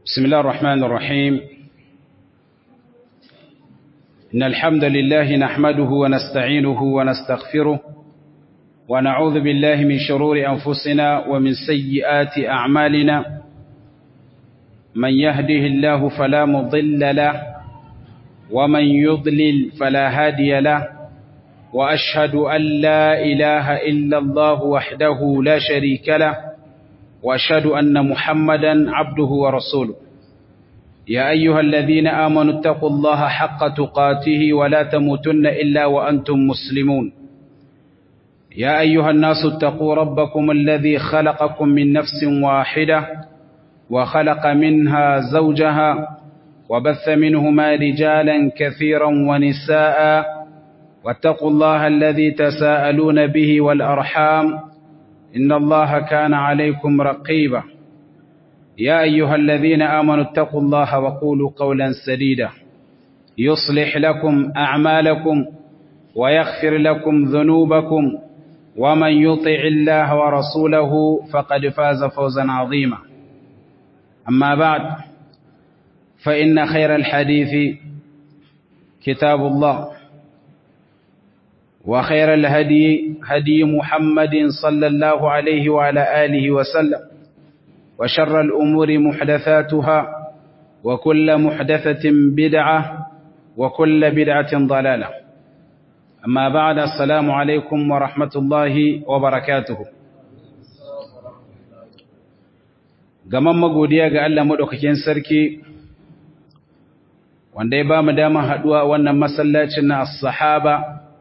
بسم الله الرحمن الرحيم إن الحمد لله نحمده ونستعينه ونستغفره ونعوذ بالله من شرور أنفسنا ومن سيئات أعمالنا من يهده الله فلا مضل له ومن يضلل فلا هادي له وأشهد أن لا إله إلا الله وحده لا شريك له وأشهد أن محمدا عبده ورسوله يا أيها الذين آمنوا اتقوا الله حق تقاته ولا تموتن إلا وأنتم مسلمون يا أيها الناس اتقوا ربكم الذي خلقكم من نفس واحدة وخلق منها زوجها وبث منهما رجالا كثيرا ونساء واتقوا الله الذي تساءلون به والأرحام إن الله كان عليكم رقيبا يا أيها الذين آمنوا اتقوا الله وقولوا قولا سديدا يصلح لكم أعمالكم ويغفر لكم ذنوبكم ومن يطع الله ورسوله فقد فاز فوزا عظيما أما بعد فإن خير الحديث كتاب الله وخير الهدي هدي محمد صلى الله عليه وعلى آله وسلم وشر الأمور محدثاتها وكل محدثة بدعة وكل بدعة ضلالة أما بعد السلام عليكم ورحمة الله وبركاته gaman magodiya ga Allah madaukakin sarki wanda ya ba mu dama haduwa wannan masallacin na as-sahaba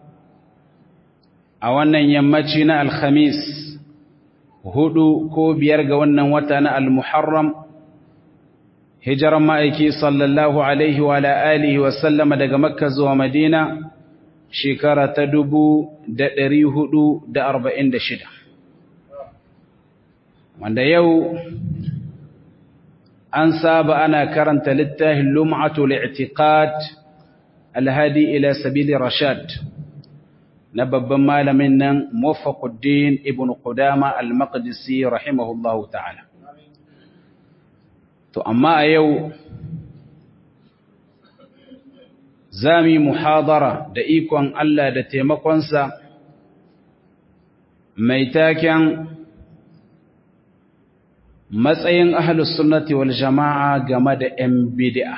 a wannan yammaci na alhamis hudu ko biyar ga wannan wata na al-muharram hijiran ma'aiki sallallahu alaihi wa alihi wa sallama daga makka zuwa madina shekara ta dubu da ɗari hudu da arba'in da shida wanda yau an saba ana karanta littafin lum'atul i'tiqad alhadi ila sabili rashad na babban malamin nan Muwaffaquddin ibn Qudama al-Maqdisi rahimahullahu ta'ala to amma a yau zami muhadara da ikon Allah da taimakonsa mai taken matsayin ahlus sunnati wal jama'a game da 'yan bid'a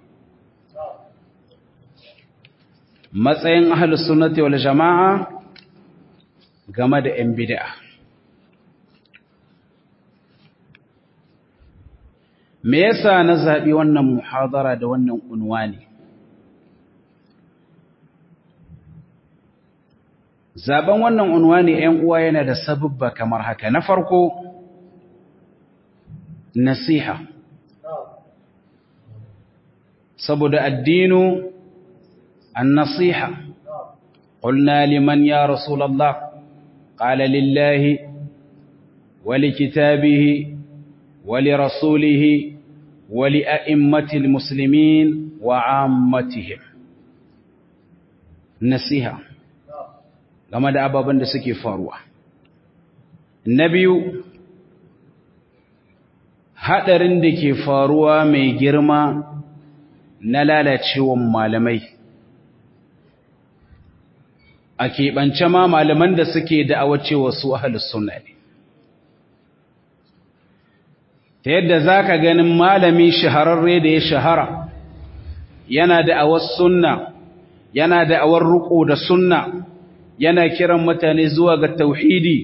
matsayin ahlus sunnati wal jama'a game da 'yan bid'a me yasa na zaɓi wannan muhadara da wannan unwani zaben wannan unwani 'yan uwa yana da sababba kamar haka na farko nasiha saboda addinu النصيحة قلنا لمن يا رسول الله قال لله ولكتابه ولرسوله ولأئمة المسلمين وعامتهم نصيحة game da ababen da suke faruwa na biyu haɗarin da ke faruwa mai girma na lalacewan malamai a keɓance ma malaman da suke da'awa cewa su ahalus sunna ne ta yadda za ka ganin malami shahararre da ya shahara yana da'awar sunna yana da'awar ruko da sunna yana kiran mutane zuwa ga tauhidi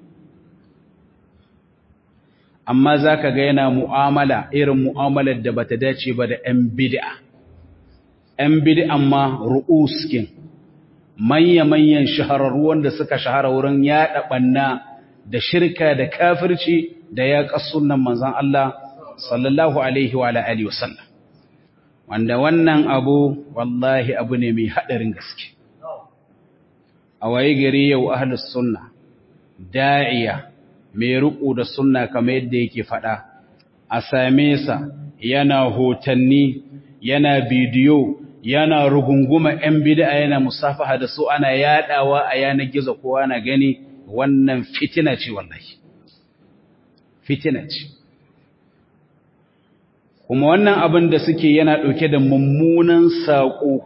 amma za ka ga yana mu'amala irin mu'amalar da bata dace ba da 'yan bid'a 'yan bid'an ma ru'uskin manya-manyan shahararru wanda suka shahara wurin yaɗa ɓanna da shirka da kafirci da ya sunan manzan Allah sallallahu Alaihi wa Alaihi wasallam. Wanda wannan abu wallahi abu ne mai haɗarin gaske. A waye gari yau ahalus sunna, da'iya mai riƙo da sunna kamar yadda yake faɗa, a same sa yana hotanni, yana bidiyo, yana rugunguma ‘yan bid'a yana musafaha da su ana yaɗawa a yanar gizo kowa na gani wannan fitina ce wallahi. Fitina ce. kuma wannan abin da suke yana ɗauke da mummunan saƙo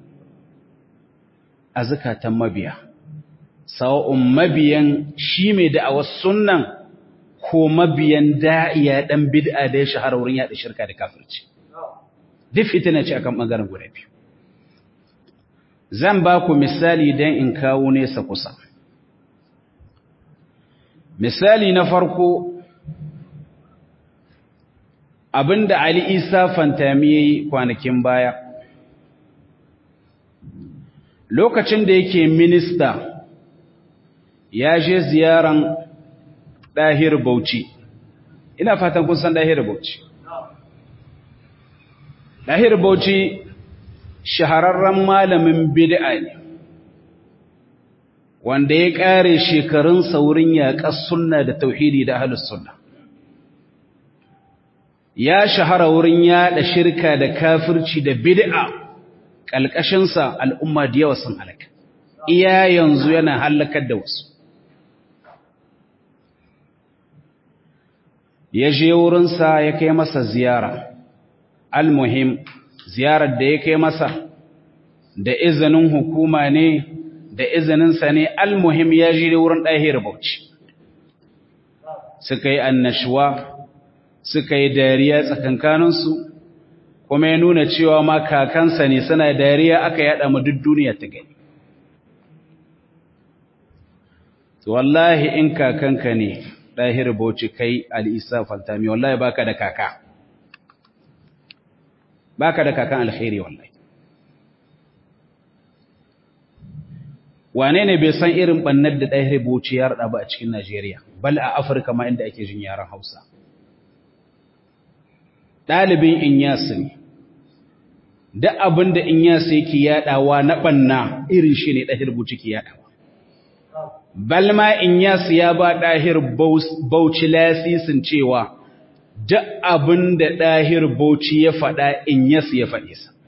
a zukatan mabiya sawa'un mabiyan shi mai da'awar sunnan ko mabiyan da'iya ɗan bid'a da ya shahara wurin yaɗa shirka da kafirci duk fitina ce akan ɓangaren guda biyu zan ba ku misali don in kawo nesa kusa misali na farko abinda Ali Isa Fantami yayi kwanakin baya lokacin da yake minista ya je ziyaran Dahir Bauchi ina fatan kun san Dahir Bauchi Dahir Bauchi shahararren malamin bid'a ne wanda ya kare shekarun saurin yaƙar sunna da tauhidi da ahlus sunna ya shahara wurin yaɗa shirka da kafirci da bid'a ƙalƙashinsa al'umma da yawa sun halaka iya yanzu yana halakar da wasu ya je wurinsa ya kai masa ziyara almuhim ziyarar da ya kai masa da izinin hukuma ne da izininsa ne almuhim ya je wurin ɗahir bauchi suka yi annashuwa suka yi dariya tsakankaninsu kuma ya nuna cewa ma kakansa ne suna dariya aka yada mu duk duniya ta gani wallahi in kakanka ne ɗahir bauchi kai al'isa fantami wallahi baka da kaka baka da kakan alkhairi wallahi wane ne bai san irin bannar da ɗahir bauchi ya rada ba a cikin najeriya bal a afirka ma inda ake jin yaren hausa ɗalibin inyasi ne da abin da inyasi yake yaɗawa na ɓanna irin shi ne ɗahir bauchi ke yaɗawa balma inyasi ya ba ɗahir bauchi lasisin cewa duk abin da ɗahir bauchi ya faɗa inyasi ya faɗe sa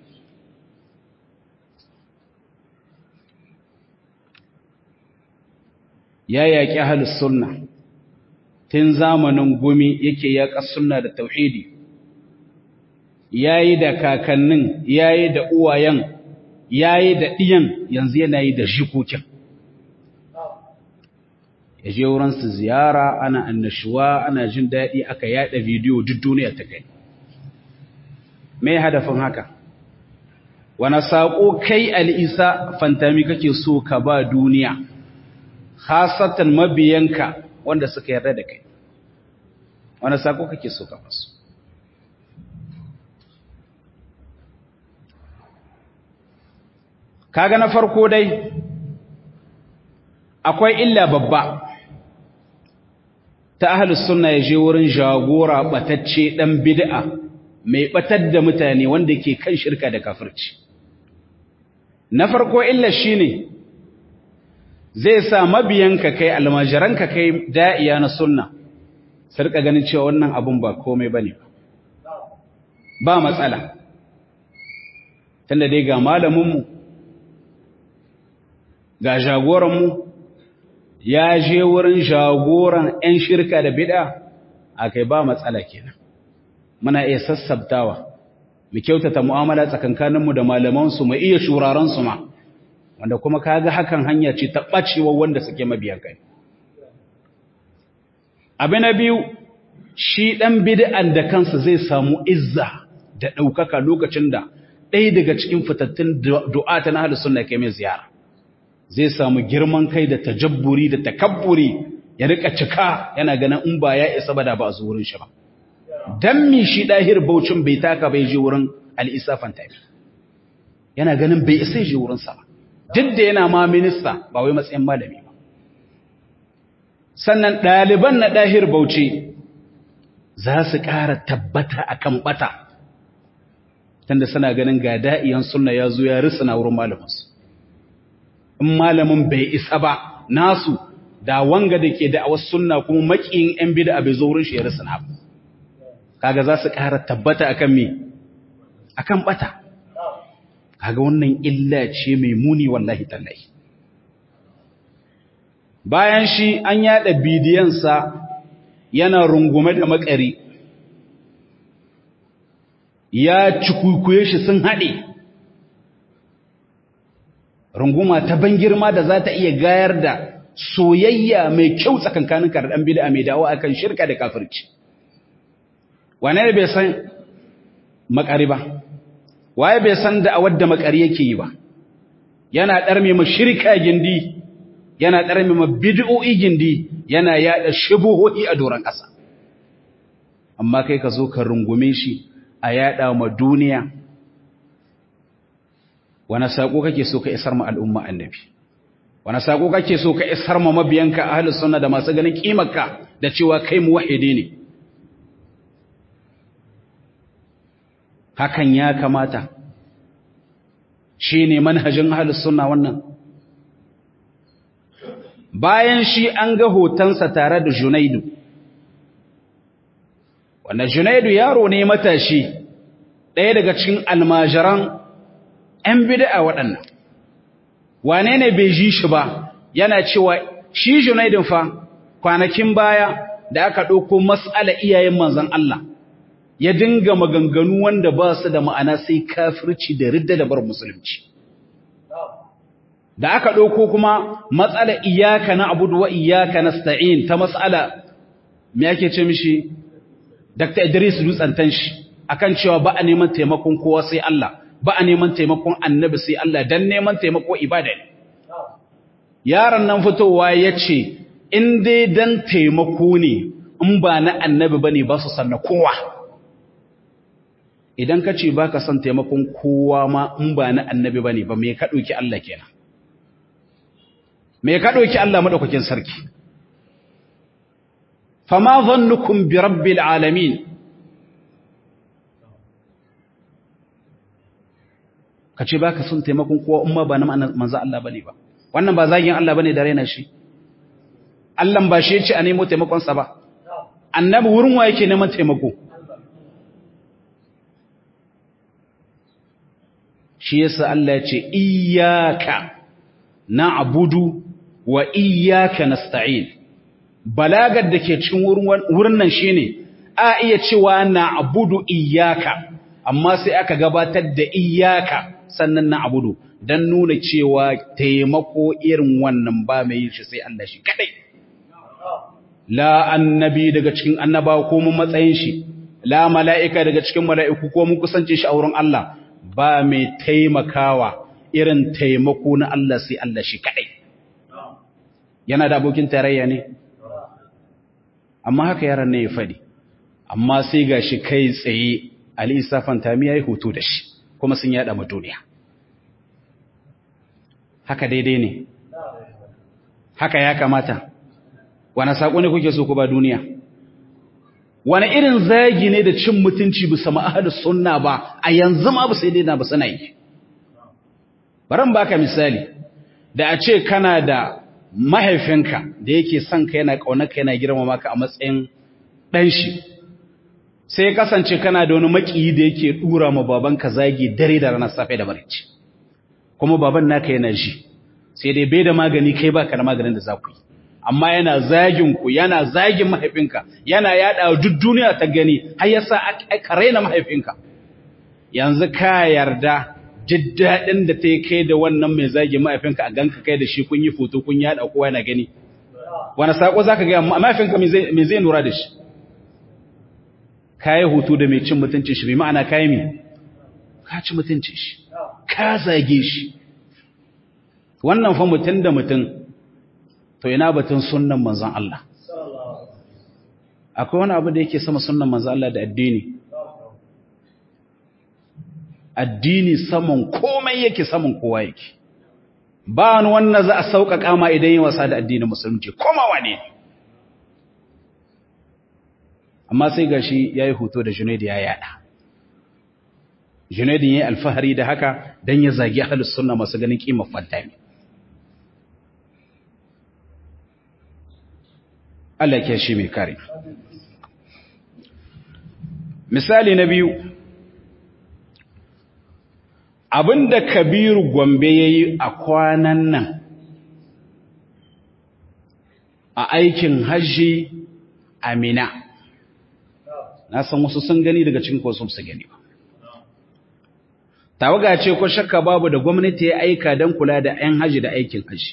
ya yaƙi halus sunna tun zamanin gumi yake yaƙa sunna da tauhidi yayi da kakannin yayi da uwayen yayi da ɗiyan yanzu yana yi da shikokin ya je wurinsu ziyara ana annashuwa ana jin daɗi aka yaɗa bidiyo duk duniya ta kai mai hadafin haka wani saƙo kai al'isa fantami kake so ka ba duniya hasatan mabiyanka wanda suka yarda da kai wani saƙo kake so ka basu kaga na farko dai akwai illa babba ta ahlus sunna yaje wurin jagora batacce dan bid'a mai batar da mutane wanda ke kan shirka da kafirci na farko illa shine zai sa mabiyanka kai almajiranka kai da'iya na sunna sarka ganin cewa wannan abun ba komai bane ba matsala tunda dai ga malaminmu ga jagoranmu ya je wurin jagoran 'yan shirka da bid'a a kai ba matsala kenan muna iya sassabtawa mu kyautata mu'amala tsakankaninmu da malamansu mu iya shuraransu ma wanda kuma kaga hakan hanya ce ta ɓacewa wanda suke mabiyan kai abu na biyu shi ɗan bid'an da kansa zai samu izza da ɗaukaka lokacin da ɗaya daga cikin fitattun du'ata na halittu suna kai mai ziyara zai samu girman kai da tajabburi da takabburi ya rika cika yana ganin in ba ya isa ba da ba a zo wurin shi ba dan mi shi dahir baucin bai taka bai je wurin al-isafan tabi yana ganin bai isa je wurin sa ba duk da yana ma minista ba wai matsayin malami ba sannan ɗaliban na dahir bauchi za su ƙara tabbata akan bata tunda suna ganin ga da'iyan sunna ya zo ya risina wurin malaminsu in malamin bai isa ba nasu da wanga da ke da wasu sunna kuma makiyin yan bid'a bai zo wurin shi ya risina ba kaga za su ƙara tabbata akan me akan bata kaga wannan illa ce mai muni wallahi tallahi bayan shi an yada bidiyansa yana rungume da makari ya cikukuye shi sun haɗe runguma ta ban girma da za ta iya gayar da soyayya mai kyau tsakankanin karɗan bida mai dawo akan shirka da kafirci wane ne bai san makari ba waye bai san da wadda makari yake yi ba yana ɗarme ma shirka gindi yana ɗarme ma bid'o'i gindi yana yaɗa shubuhohi a doron ƙasa amma kai ka zo ka rungume shi a yaɗa ma duniya wani saƙo kake so ka isar ma al'umma annabi wani saƙo kake so ka isar ma mabiyanka ahlus sunna da masu ganin ƙimarka da cewa kai muwahhidi ne hakan ya kamata shi ne manhajin ahlus sunna wannan bayan shi an ga hotonsa tare da junaidu wanda junaidu yaro ne matashi ɗaya daga cikin almajiran 'yan bid'a waɗannan wane ne bai ji shi ba yana cewa shi junaidun fa kwanakin baya da aka ɗauko matsala iyayen manzan Allah ya dinga maganganu wanda ba su da ma'ana sai kafirci da ridda da bar musulunci da aka ɗauko kuma matsala iyaka na abudu wa iyaka na sta'in ta matsala me ake ce mishi Dr. Idris Dutsantan shi akan cewa ba a neman taimakon kowa sai Allah ba a neman taimakon annabi sai Allah dan neman taimako ibada ne yaron nan fitowa ya ce in dai dan taimako ne in ba na annabi bane ba su sanna kowa idan ka ce ba ka son taimakon kowa ma in ba na annabi ba ne ba mai kaɗoki Allah kenan mai kaɗoki Allah maɗaukakin sarki fama zannukum bi rabbil alamin ka ce ba ka son taimakon kowa in ma ba na manzan Allah ba ne ba wannan ba zagin Allah ba ne da raina shi Allah ba shi ya ce a nemo taimakonsa ba annabi wurin wa yake neman taimako shi yasa Allah ya ce iyyaka na'budu wa iyyaka nasta'in balagar da ke cikin wurin nan shine a iya cewa na'budu iyyaka amma sai aka gabatar da iyyaka sannan na'budu dan nuna cewa taimako irin wannan ba mai yin shi sai Allah shi kadai la annabi daga cikin annabawa ko mun matsayin shi la mala'ika daga cikin mala'iku ko mun kusance shi a wurin Allah ba mai taimakawa irin taimako na Allah sai Allah shi kaɗai. Yana da abokin tarayya ne? Amma haka yaran ne ya faɗi, amma sai ga shi kai tsaye Alisa Fantami ya yi hoto da shi, kuma sun yaɗa ma duniya. Haka daidai ne, haka ya kamata, wane saƙo ne kuke so ku ba duniya? wani irin zagi ne da cin mutunci bisa ma'ahadus sunna ba a yanzu ma ba sai dai na ba suna yi baran baka misali da a ce kana da mahaifinka da yake son ka yana kaunarka yana girmama ka a matsayin dan shi sai kasance kana da wani makiyi da yake dura ma babanka zagi dare da ranar safe da barci kuma baban naka yana ji sai dai bai da magani kai baka da maganin da za ku yi amma yana zagin ku yana zagin mahaifinka yana yada duk duniya ta gani har yasa aka raina mahaifinka yanzu ka yarda jiddadin da ta kai da wannan mai zagin mahaifinka a ganka kai da shi kun yi foto kun yada kowa yana gani wani sako zaka ga mahaifinka me zai nura da shi kai hutu da mai cin mutuncin shi bai ma'ana kai me ka ci mutuncin shi ka zage shi wannan fa mutun da mutun to ina batun sunnan manzon Allah akwai wani abu da yake sama sunnan manzon Allah da addini addini saman komai yake saman kowa yake ba wani wannan za a sauƙaƙa ma idan yi wasa da addinin musulunci koma wane amma sai gashi ya yi hoto da junaidi ya yada junaidin ya yi alfahari da haka don ya zagi ahalus sunna masu ganin ƙimar fantami Allah ke shi mai kare. Misali na biyu, abinda Kabiru Gombe ya yi a kwanan nan a aikin hajji Amina. Na san wasu sun gani daga cikin wasu su gani ba. tawaga ce ko shakka babu da gwamnati ya aika don kula da 'yan haji da aikin haji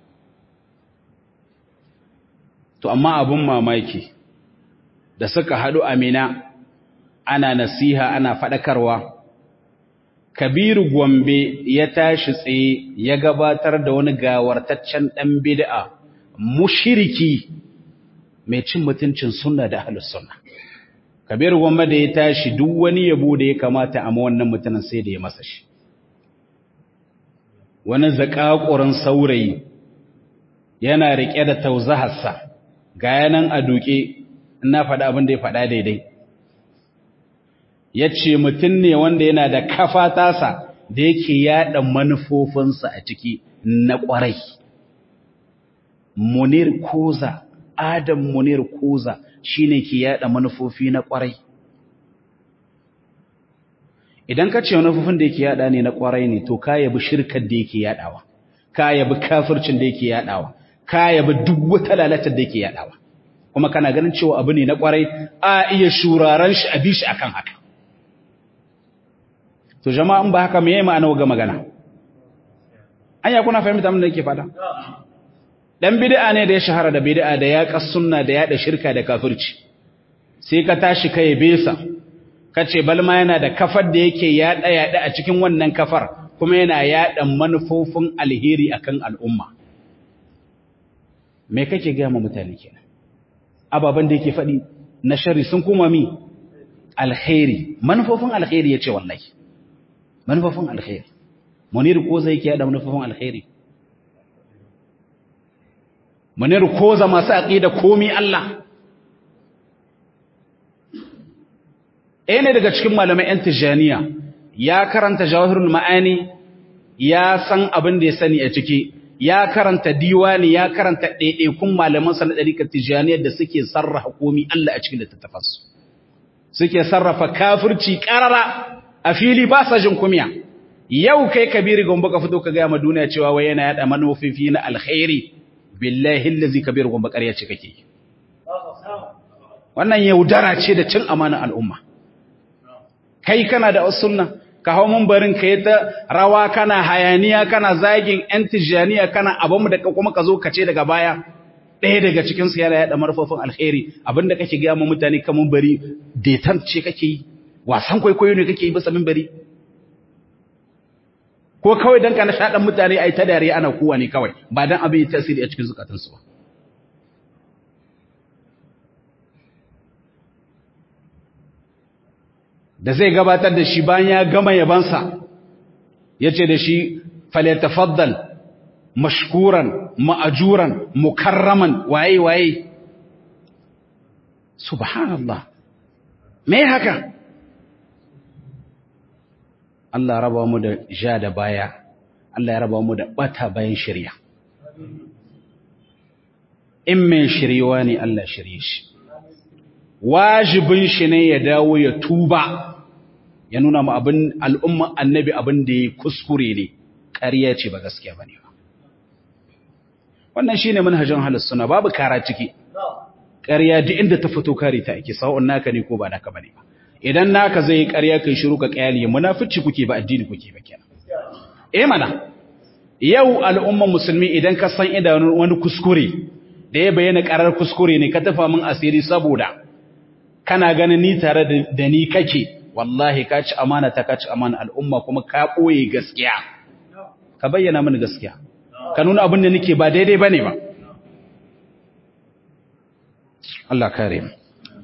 to amma abun mamaki da suka haɗu amina ana nasiha ana faɗakarwa kabiru gombe ya tashi tsaye ya gabatar da wani gawartaccen ɗan bid'a mushiriki mai cin mutuncin sunna da ahlus sunna kabiru gombe da ya tashi duk wani yabo da ya kamata a wannan mutumin sai da ya masa shi wani zakakurin saurayi yana riƙe da tauzaharsa ga yanan a duke ina faɗa abin da ya faɗa daidai ya ce mutum ne wanda yana da kafa tasa da yake yaɗa manufofinsa a ciki na ƙwarai munir koza adam munir koza shine ke yaɗa manufofi na ƙwarai idan ka ce manufofin da yake yaɗa ne na ƙwarai ne to ka yabi shirkar da yake yaɗawa ka yabi kafircin da yake yaɗawa ka yabi duk wata lalatar da yake yaɗawa kuma kana ganin cewa abu ne na ƙwarai a iya shuraren shi a bi shi akan haka to jama'an ba haka meye ma'ana ga magana anya kuna fahimta mun da yake fada dan bid'a ne da ya shahara da bid'a da ya sunna da ya da shirka da kafirci sai ka tashi kai besa kace balma yana da kafar da yake yada yada a cikin wannan kafar kuma yana yada manufofin alheri akan al'umma me kake ga mu mutane kenan ababan da yake fadi na shari sun kuma mi alheri manufofin alheri yace wallahi manufofin alheri munir ko zai ke da manufofin alheri munir ko za masu aqida komi Allah eh ne daga cikin malamai yan tijaniya ya karanta jawahirul ma'ani ya san abin da ya sani a ciki ya karanta diwani ya karanta ɗaiɗaikun malaman sa na ɗarikar tijaniyar da suke sarrafa komi Allah a cikin littattafansu suke sarrafa kafirci ƙarara a fili ba sa jin kumiya yau kai kabiri gombe ka fito ka gaya ma duniya cewa wai yana yada manufofi na alkhairi billahi allazi kabir gombe ƙarya ce kake wannan yaudara ce da cin amanar al'umma kai kana da sunna ka hau barin ka yi ta rawa kana hayaniya kana zagin yan tijaniya kana abin da kuma ka zo ka ce daga baya ɗaya daga cikin su yana yada manufofin alkhairi abinda kake gaya ma mutane kamun bari detan ce kake yi wasan kwaikwayo ne kake yi bisa mimbari ko kawai dan kana shaɗan mutane ai ta dare ana kuwa ne kawai ba dan abin yi tasiri a cikin zukatansu ba da zai gabatar da shi bayan ya gama yabansa ya ce da shi falyatafaddal mashkuran ma'ajuran mukarraman waye waye subhanallah me haka Allah raba mu da ja da baya Allah ya raba mu da bata bayan shirya in mai shiriwa ne Allah shirye shi wajibin shi ne ya dawo ya tuba ya nuna mu abin al'umma annabi abin da ya kuskure ne ƙarya ce ba gaskiya ba ne ba wannan shi ne manhajin halittuna babu kara ciki ƙarya duk inda ta fito kare ta ake sa'o'un naka ne ko ba naka ba ne ba idan naka zai yi ƙarya kai shiru ka ƙyali munafici kuke ba addini kuke ba kenan eh mana yau al'umman musulmi idan ka san idanun wani kuskure da ya bayyana ƙarar kuskure ne ka tafa min asiri saboda kana ganin ni tare da ni kake wallahi ka ci amana ta ka ci amana al'umma kuma ka ɓoye gaskiya ka bayyana mini gaskiya ka nuna abin da nake ba daidai bane ba Allah kare mu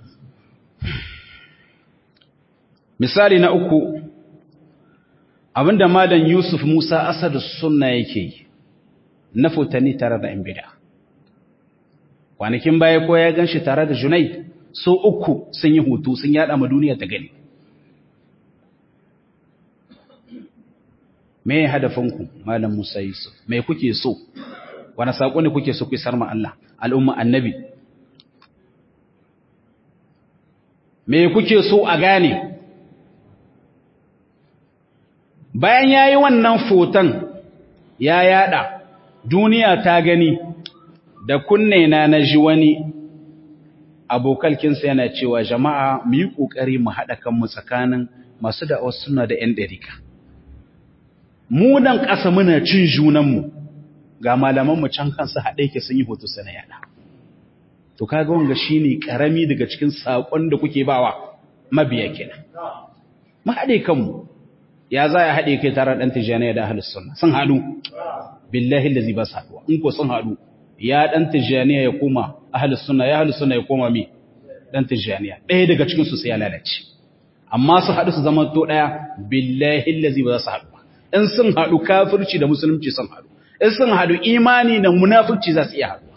misali na uku abinda malam Yusuf Musa Asad sunna yake na futani tare da in bid'a kwanakin baya ko ya ganshi tare da Junaid so uku sun yi hutu sun yada ma duniya ta gani me hadafinku malam Musa Yusuf me kuke so wani sako ne kuke so ku isar ma Allah al'umma annabi me kuke so a gane bayan yayi wannan foton ya yada duniya ta gani da kunne na naji wani abokalkinsa yana cewa jama'a mu yi ƙoƙari mu haɗa kanmu tsakanin masu da suna da ‘yan ɗarika. mu nan ƙasa muna cin junanmu ga malamanmu can kansu haɗe ke sun yi hoto sana yada to kaga wanga shine karami daga cikin sakon da kuke bawa mabiya kenan mu haɗe kanmu ya za ya haɗe kai tare ɗan tijjaniya da ahlus sunna sun haɗu billahi allazi ba su haɗuwa in ko sun haɗu ya ɗan tijjaniya ya koma ahlus sunna ya ahlus sunna ya koma me ɗan tijjaniya ɗaya daga cikin su sai ya lalace amma su haɗu su zama to ɗaya billahi allazi ba za su haɗu in sun haɗu kafirci da musulunci sun haɗu in sun haɗu imani da munafurci za su iya haɗu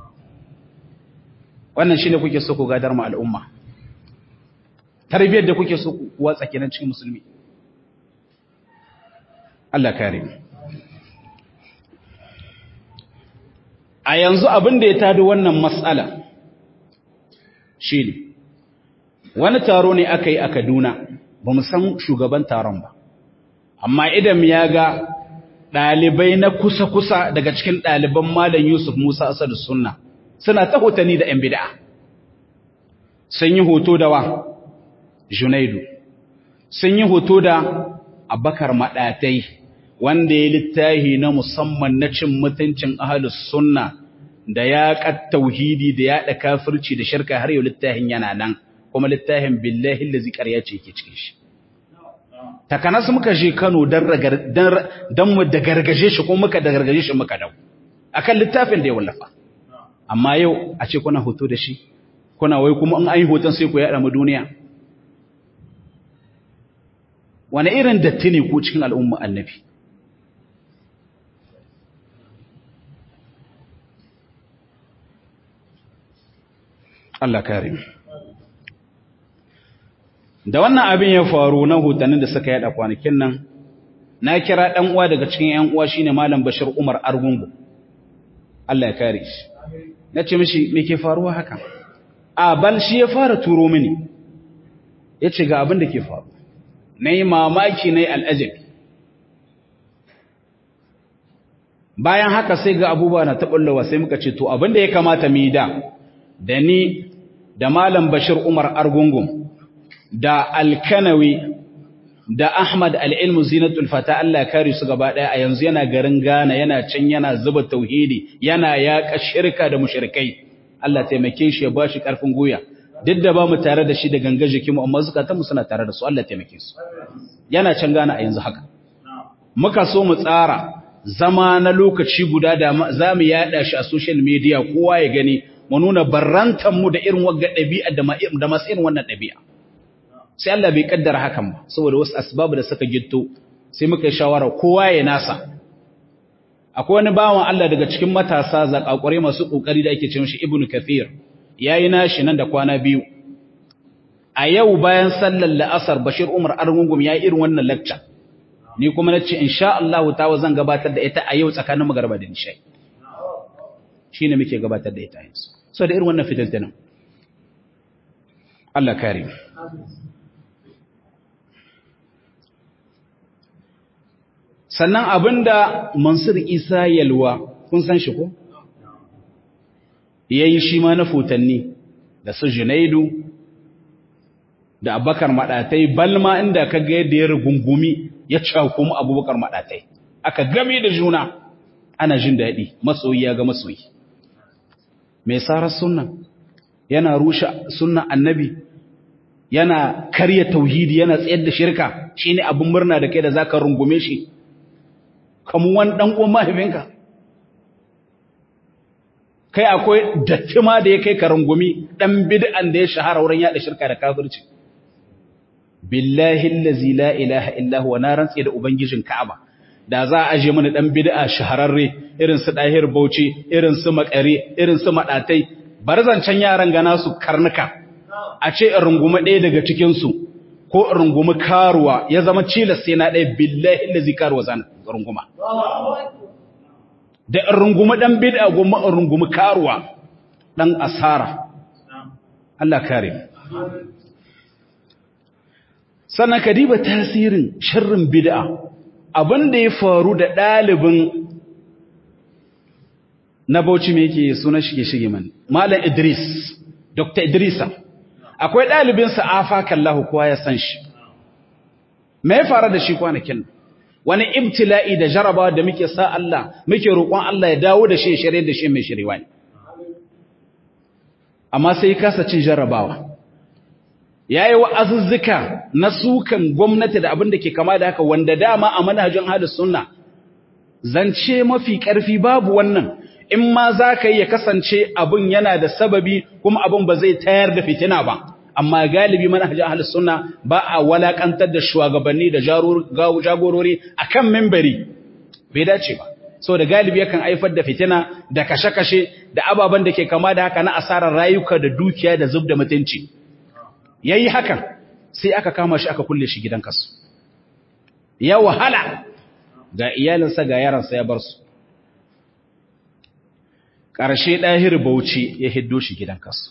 wannan shine kuke so ku gadar mu al'umma tarbiyyar da kuke so ku watsa kenan cikin musulmi Allah kare mu a yanzu abin da ya tado wannan matsala shine wani taro ne aka yi a Kaduna ba mu san shugaban taron ba amma idan ya ga ɗalibai na kusa-kusa daga cikin ɗaliban Malam Yusuf Musa Asadu Sunna suna ta hotani da ‘yan bida'a. Sun yi hoto da wa? Junaidu. Sun yi hoto da Abakar Maɗatai, wanda ya littahi na musamman na cin mutuncin ahalus sunna da ya tauhidi da ya kafirci da shirka har yau littahin yana nan, kuma littahin billahi da zikar ce ke cikin shi. takanas muka je Kano don mu da gargaje shi ko muka da gargaje shi muka dau akan littafin da ya wallafa amma yau a ce kuna hoto da shi kuna wai kuma in an yi hoton sai ku yaɗa mu duniya wani irin datti ne ku cikin al'umma annabi Allah kare da wannan abin ya faru na hutanin da suka yada kwanakin nan na kira dan uwa daga cikin yan uwa shine malam Bashir Umar Argungu Allah ya kare shi nace mishi me ke faruwa haka a bal shi ya fara turo mini yace ga abin da ke faru nayi mamaki nayi al'ajab bayan haka sai ga abubuwa na taballawa sai muka ce to abin da ya kamata mu yi da da ni da malam Bashir Umar Argungu da alkanawi da Ahmad al'ilmu zinatul fata Allah kare su gaba ɗaya a yanzu yana garin Ghana yana can yana zuba tauhidi yana yaƙa shirka da mushrikai Allah taimake shi ya ba shi ƙarfin goya duk da ba mu tare da shi da ganga jikinmu amma zukatanmu suna tare da su Allah taimake su yana can Ghana a yanzu haka muka so mu tsara zama na lokaci guda da za mu yaɗa shi a social media kowa ya gani mu nuna barrantanmu da irin wagga ɗabi'a da masu irin wannan ɗabi'a sai Allah bai kaddara hakan ba saboda wasu asbabu da suka gitto sai muka yi shawara kowa ya nasa akwai wani bawan Allah daga cikin matasa zakakure masu kokari da ake ce mishi Ibn Kathir yayi nashi nan da kwana biyu a yau bayan sallar la'asar Bashir Umar Argungum yayi irin wannan lecture ni kuma nace insha Allah ta'ala zan gabatar da ita a yau tsakanin magarba da nishai shine muke gabatar da ita yanzu so da irin wannan fitiltunan Allah kare sannan abinda Mansur Isa Yalwa kun san shi ko yayi shi ma na futanni da su Junaidu da Abubakar Madatai balma inda kaga yadda ya rugungumi ya cakumu Abubakar Madatai aka game da juna ana jin daɗi masoyi ya ga masoyi mai sarar sunna yana rushe sunnan annabi yana karya tauhidi yana tsayar da shirka shine abin murna da kai da zaka rungume shi kamun wani dan uwan mahaifinka kai akwai dattima da ya kai ka rungumi dan bid'an da ya shahara wurin yada shirka da kafirci billahi allazi la ilaha illa huwa na rantsi da ubangijin ka'aba da za a aje mana dan bid'a shahararre irin su dahir bauchi irin su makare irin su madatai barzancan yaran gana su karnuka a ce in rungumi ɗaya daga cikin su ko in rungumi karuwa ya zama cilas sai na ɗaya billahi allazi karuwa zan runguma da in rungumi dan bid'a goma in rungumi karuwa dan asara Allah kare sannan ka diba tasirin sharrin bid'a abin da ya faru da ɗalibin na bauchi mai yake suna shige shige man malam idris dr idrisa akwai ɗalibinsa afa kallahu kowa ya san shi me ya faru da shi kwanakin wani ibtila'i da jarabawa da muke sa Allah muke roƙon Allah ya dawo da shi shirye da shi mai shiriwa ne amma sai kasa cin jarabawa yayi wa'azuzzuka na sukan gwamnati da abin da ke kama da haka wanda dama a manhajin ahlus sunna zance mafi ƙarfi babu wannan in ma za ka yi ya kasance abin yana da sababi kuma abin ba zai tayar da fitina ba amma galibi manhajin ahlus sunna ba a walakantar da shugabanni da jagorori akan mimbari bai dace ba saboda galibi yakan haifar da fitina da kashe-kashe da ababen da ke kama da haka na asarar rayuka da dukiya da zub da mutunci yayi hakan sai aka kama shi aka kulle shi gidan kasu ya wahala ga iyalinsa ga yaransa ya bar su ƙarshe ɗahir bauchi ya hiddo shi gidan kasu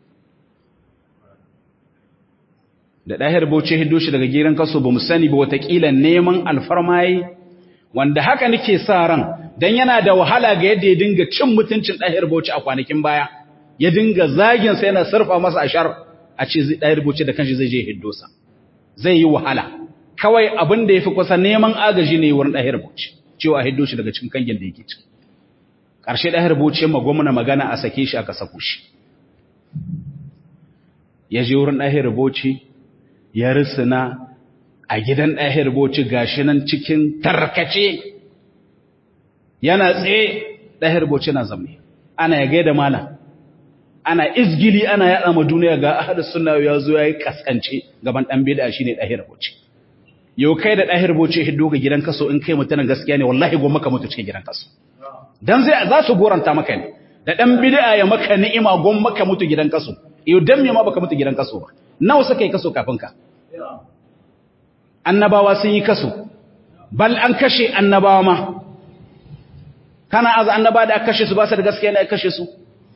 da ɗahir bauchi ya hiddo shi daga gidan kasu ba mu sani ba watakila neman alfarmayi wanda haka nake sa ran don yana da wahala ga yadda ya dinga cin mutuncin ɗahir bauchi a kwanakin baya ya dinga zaginsa yana surfa masa ashar a ce ɗahir bauchi da kanshi zai je hiddo sa zai yi wahala kawai abin da ya fi kusa neman agaji ne wurin ɗahir bauchi cewa hiddo shi daga cikin kangin da yake ciki ƙarshe ɗahir bauchi ma gwamna magana a sake shi aka sako shi ya je wurin ɗahir bauchi ya risina a gidan ɗahir bauchi gashi nan cikin tarkace yana tsaye ɗahir bauchi na zamne ana ya gaida malam ana izgili ana yaɗa ma duniya ga ahadus sunna ya zo yayi kaskance gaban dan bid'a shine ɗahir bauchi yau kai da ɗahir bauchi hiddo ga gidan kaso in kai mutanen gaskiya ne wallahi goma ka mutu cikin gidan kaso dan zai za su goranta maka ne da dan bid'a ya maka ni'ima goma maka mutu gidan kaso yau dan me ma baka mutu gidan kaso ba nawa suka yi kaso kafin ka annabawa sun yi kaso bal an kashe annabawa ma kana aza annaba da aka kashe su ba su da gaskiya ne aka kashe su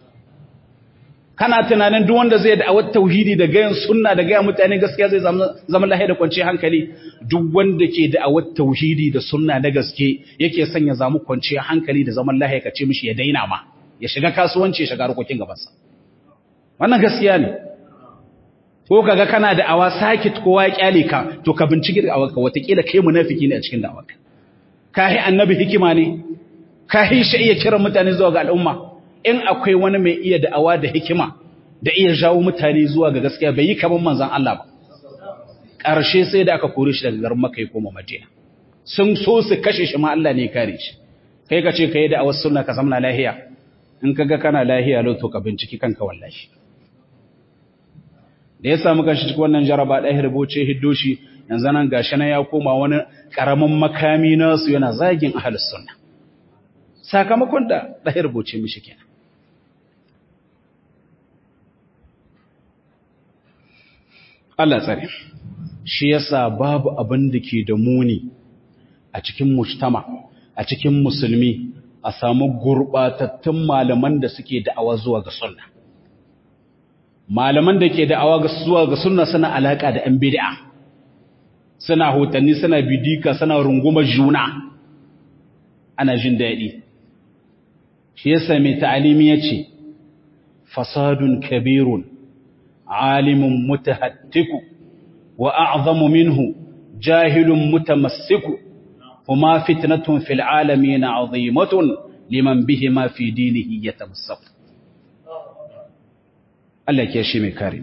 kana tunanin duk wanda zai da'awar tauhidi da gayan sunna da gayan mutane gaskiya zai zama lahiya da kwanciyar hankali duk wanda ke da'awar tauhidi da sunna na gaske yake son ya zamu kwanciyar hankali da zaman lahiya ka ce mishi ya daina ma ya shiga kasuwanci ya shiga harkokin gabansa wannan gaskiya ne ko kaga kana da awa sakit kowa ya kyale ka to ka bincike da awarka watakila kai munafiki ne a cikin da'awarka kahi annabi hikima ne kahi shi iya kiran mutane zuwa ga al'umma in akwai wani mai iya da'awa da hikima da iya jawo mutane zuwa ga gaskiya bai yi kaman manzon Allah ba ƙarshe sai da aka kore shi daga garin Makka ya koma Madina sun so su kashe shi ma Allah ne ya kare shi kai ka ce kai da'awar sunna ka zamna lahiya in kaga kana lahiya lau to ka binciki kanka wallahi da ya samu kanshi cikin wannan jaraba ɗaya rubuce hiddo shi yanzu nan gashi na ya koma wani ƙaramin makami nasu yana zagin ahlus sunna sakamakon da ɗaya rubuce mishi kenan Allah tsare shi yasa babu abin da ke da muni a cikin mujtama a cikin musulmi a samu gurbatattun malaman da suke da'awa zuwa ga sunna malaman da ke da'awa zuwa ga sunna suna alaka da 'yan bid'a suna hotanni suna bidika suna rungumar juna ana jin daɗi shi yasa mai ta'alimi yace fasadun kabirun alimun mutahattiku wa a'zamu minhu jahilun mutamassiku kuma fitnatun fil alamin azimatun liman bihima fi dinihi yatamassak Allah ke shi mai kare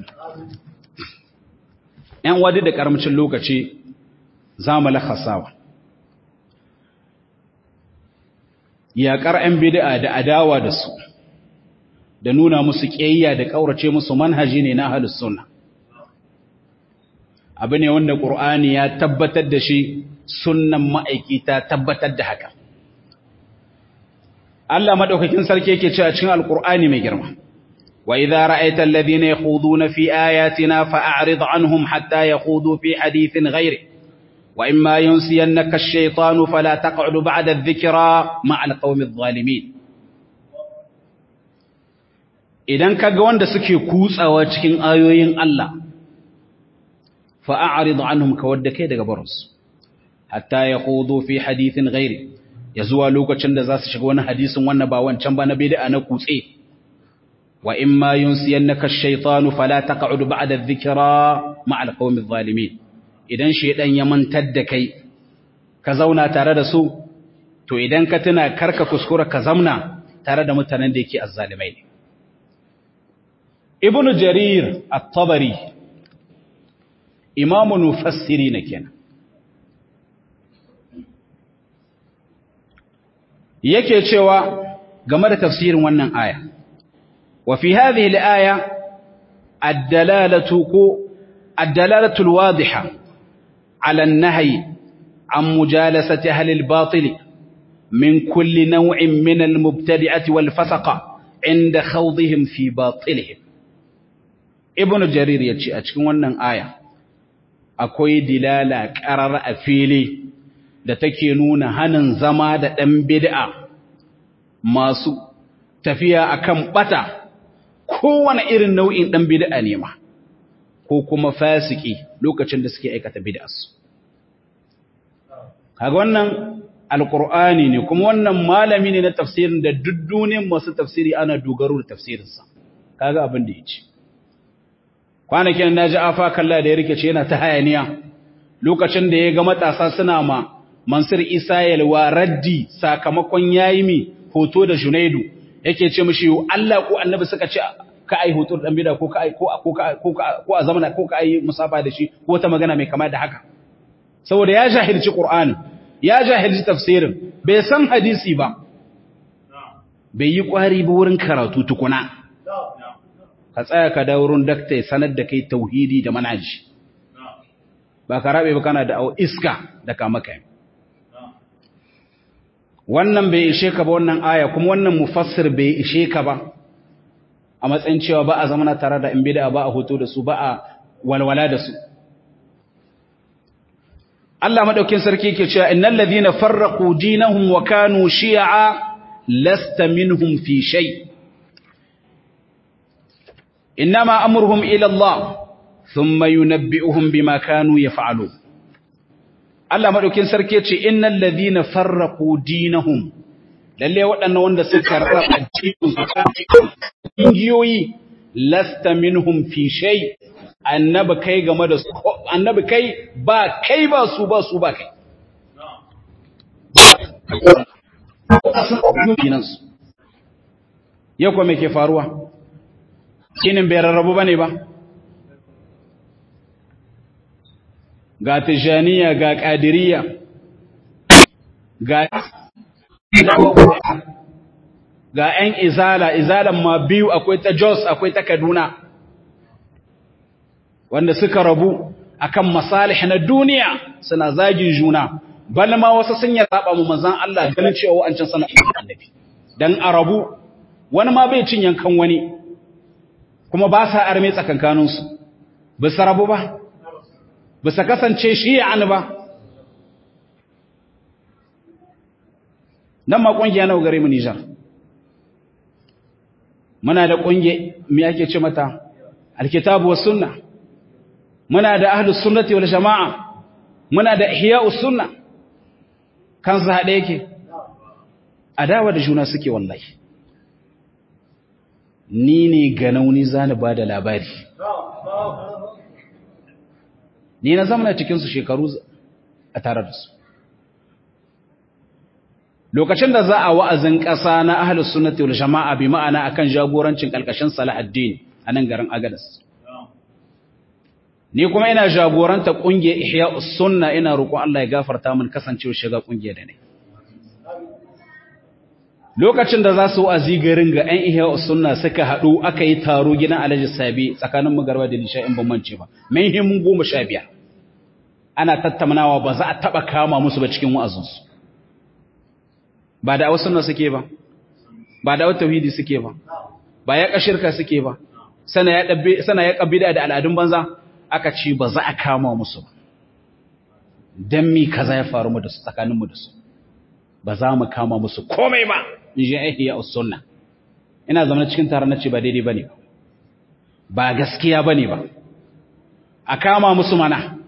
‘yan wadi da ƙaramcin lokaci za mu lakasawa yaƙar ‘yan bida'a da adawa da su da nuna musu ƙiyayya da ƙaurace musu manhaji ne na halus suna abu ne wanda ƙur'ani ya tabbatar da shi sunan ma'aiki ta tabbatar da haka Allah maɗaukakin sarki yake ce a cikin alƙur'ani mai girma وإذا رأيت الذين يخوضون في آياتنا فأعرض عنهم حتى يخوضوا في حديث غيره وإما ينسينك الشيطان فلا تقعد بعد الذكرى مع القوم الظالمين idan kaga wanda suke kutsawa cikin ayoyin Allah fa'arid anhum kawadda kai daga barinsu hatta yaqudu fi hadithin ghairi ya zuwa lokacin da za su shiga wani hadisin wannan ba wancan ba na bid'a na kutse wa in ma yunsiyannaka ash-shaytanu fala taq'ud ba'da adh-dhikra ma'a al-qawmi adh-dhalimin idan shaydan ya mantar da kai ka zauna tare da su to idan ka tuna karka kuskura ka zamna tare da mutanen da yake azzalimai ne ibnu jarir at-tabari imamu nufassiri na kenan yake cewa game da tafsirin wannan aya wa fi hadhihi al-aya ad-dalalatu ku ad-dalalatu al-wadiha ala an-nahy an mujalasati ahli al-batil min kulli naw'in min al-mubtadi'ati wal-fasaqa inda khawdihim fi batilihim ibn jarir yace a cikin wannan aya akwai dilala qarar a fili da take nuna hanin zama da ɗan bid'a masu tafiya akan bata kowane irin nau'in ɗan bid'a ne ma ko kuma fasiki lokacin da suke aikata bid'arsu kaga wannan alqur'ani ne kuma wannan malami ne na tafsirin da duk duniyar masu tafsiri ana dogaro da tafsirinsa kaga abin da yace kwanakin naji afa kalla da ya rike ce yana ta hayaniya lokacin da ya ga matasa suna ma Mansur Isa yalwa raddi sakamakon yayi mi hoto da Junaidu yake ce mishi Allah ko Annabi suka ce ka ai hoto dan bida ko ka ai ko ko ko ko a zamana ko ka ai musafa da shi ko ta magana mai kama da haka saboda ya jahilci Qur'ani ya jahilci tafsirin bai san hadisi ba bai yi kwari ba wurin karatu tukuna ka tsaya ka dawo wurin dakta sanar da kai tauhidi da manhaji ba ka rabe ba kana da iska da kama kai wannan bai ishe ka ba wannan aya kuma wannan mufassir bai ishe ka ba a matsayin cewa ba a zamana tare da in bid'a ba a hoto da su ba a walwala da su Allah madaukin sarki yake cewa innal ladhina farraqu dinahum wa kanu shi'a lasta minhum fi shay inma amruhum ila Allah thumma yunabbi'uhum bima kanu yaf'alun Allah madaukin sarki yace innal ladhina farraqu dinahum lalle waɗannan wanda suka raba cikin su giyoyi lasta minhum fi shay annabi kai game da su annabi kai ba kai ba su ba su ba kai ya kuwa me ke faruwa kinin bai rarrabu ba ne ba ga tijaniya ga ƙadiriya ga ga ‘yan izala, izalan ma biyu akwai ta Jos akwai ta Kaduna, wanda suka rabu akan masalih na duniya suna zagin juna, bal ma wasu sun ya zaɓa mu manzan Allah ganin cewa an can sana annabi. Dan a rabu, wani ma bai cin yankan wani, kuma ba sa arme tsakankaninsu, ba su rabu ba, ba su kasance shi ya ba. Nan ma ƙungiya nawa gare mu Nijar. muna da ƙunge me ake ce mata alkitabu was sunna muna da ahlus sunnati wal jamaa muna da ihya'us sunna kan su hade yake adawa da juna suke wallahi ni ne ganauni zani bada labari ni na zama cikin su shekaru a tare da su lokacin da za a wa'azin ƙasa na ahlus sunnati wal jama'a bi ma'ana akan jagorancin kalkashin Salahuddin a nan garin Agadas ni kuma ina jagoranta kungiyar Ihya'us Sunna ina roƙon Allah ya gafarta min kasancewa shiga kungiyar da ne lokacin da za su wa'azi garin ga ɗan Ihya'us Sunna suka haɗu aka yi taro gidan Alhaji Sabi tsakanin magarba da Lisha in ban mance ba mun himun goma sha biyar ana tattaunawa ba za a taɓa kama musu ba cikin wa'azinsu ba da wasu sunna suke ba ba da wata tauhidi suke ba ba ya kashirka suke ba sana ya dabbe sana ya kabida da al'adun banza aka ce ba za a kama musu ba dan mi kaza ya faru mu da su tsakanin mu da su ba za mu kama musu komai ba in ji ihya sunna ina zama cikin taron nace ba daidai bane ba gaskiya bane ba a kama musu mana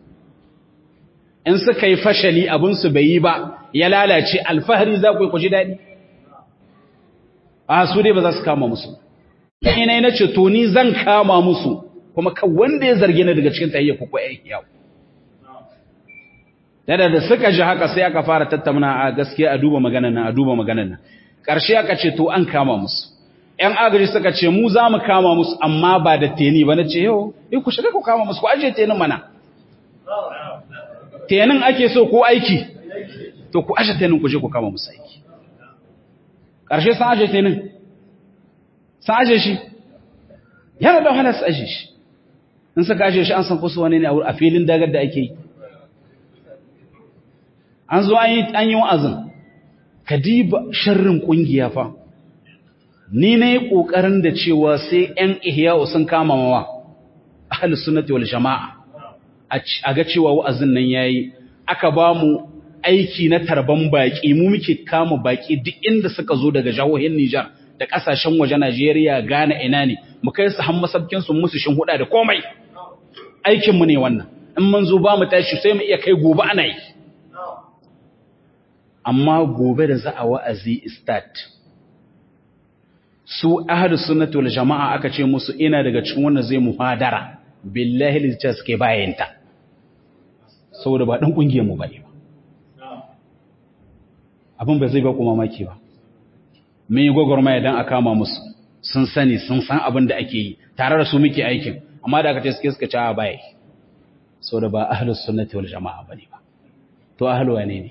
in suka yi fashali abinsu bai yi ba ya lalace alfahari za ku yi ku ji daɗi a su dai ba za su kama musu ina na ce to ni zan kama musu kuma kan wanda ya zarge ni daga cikin tahiyya ku ko yayi yawo da da suka ji haka sai aka fara tattauna a gaskiya a duba maganar nan a duba maganar nan ƙarshe aka ce to an kama musu ‘yan agaji suka ce mu za mu kama musu amma ba da teni ba na ce yau in ku shiga ku kama musu ku ajiye tenin mana tenin ake so ko aiki to ku ajiye tenin ku je ku kama musu aiki ƙarshe sun ajiye tenin sun ajiye shi yana da wahala su ajiye shi in suka ajiye shi an san kusa wani ne a filin dagar da ake yi an zo an yi wa'azin ka diba sharrin ƙungiya fa ni na yi ƙoƙarin da cewa sai ‘yan ihya'u sun kama mawa ahalus sunnati wal jama'a a ga cewa wa'azin nan ya yi aka ba mu aiki na tarban baƙi mu muke kama baƙi duk inda suka zo daga jihohin Nijar da ƙasashen waje Najeriya Ghana ina ne mu kai su han masabkin su musu shin huda da komai aikin mu ne wannan in mun zo ba mu tashi sai mu iya kai gobe ana yi amma gobe da za a wa'azi start su ahlus sunnati wal jama'a aka ce musu ina daga cikin wannan zai muhadara billahi litta suke bayanta saboda ba dan kungiyar mu bane ba abin ba zai ba ku mamaki ba mun yi gwagwarmaya dan a kama musu sun sani sun san abin da ake yi tare da su muke aikin amma da aka ce suke suka ci a baya saboda ba ahlus sunnati wal jama'a bane ba to ahlu wane ne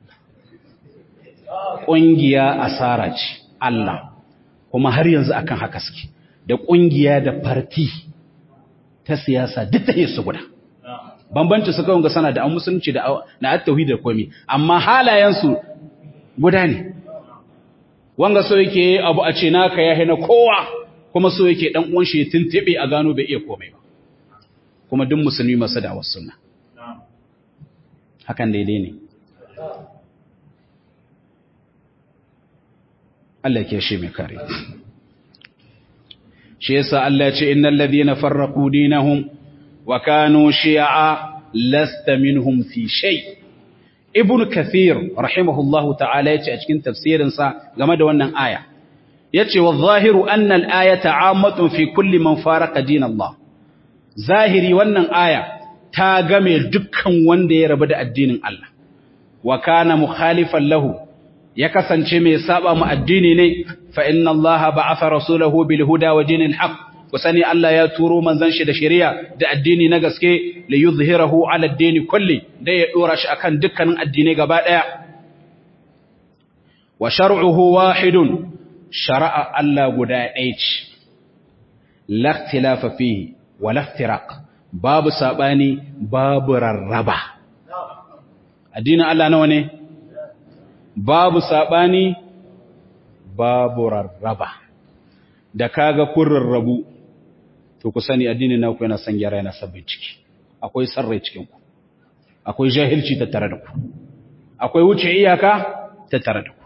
kungiya asara ce Allah kuma har yanzu akan haka suke da kungiya da farti ta siyasa duk ta su guda bambanci su kawai ga sana da an musulunci da na at-tauhid da komai amma halayensu guda ne wanga so yake abu a ce naka ya hina kowa kuma so yake dan uwan shi ya tuntube a gano bai iya komai ba kuma duk musulmi masu da wasu sunna hakan daidai ne Allah ke shi mai kare shi yasa Allah ya ce innal ladhina farraqu dinahum wa kanu shi'a lasta minhum fi shay ibn kathir rahimahullahu ta'ala yace a cikin tafsirin sa game da wannan aya yace wa zahiru anna al-ayata 'ammatun fi kulli man faraqa din Allah zahiri wannan aya ta game dukkan wanda ya rabu da addinin Allah wa kana mukhalifan lahu ya kasance mai saba mu addini ne fa inna allaha ba'atha rasulahu bil huda wa dinil haqq ku sani Allah ya turo manzon shi da shari'a da addini na gaske li yuzhirahu ala ad-din kulli da ya dora shi akan dukkanin addinai gaba daya wa shar'uhu wahidun shar'a Allah guda ɗaya ce la ikhtilafa fihi wa la iftiraq babu sabani babu rarraba addinin Allah nawa ne babu saɓani babu rarraba da kaga kun rarrabu to ku sani addinin naku yana son gyara yana sabbin ciki akwai sarrai cikin ku akwai jahilci tattare da ku akwai wuce iyaka tattare da ku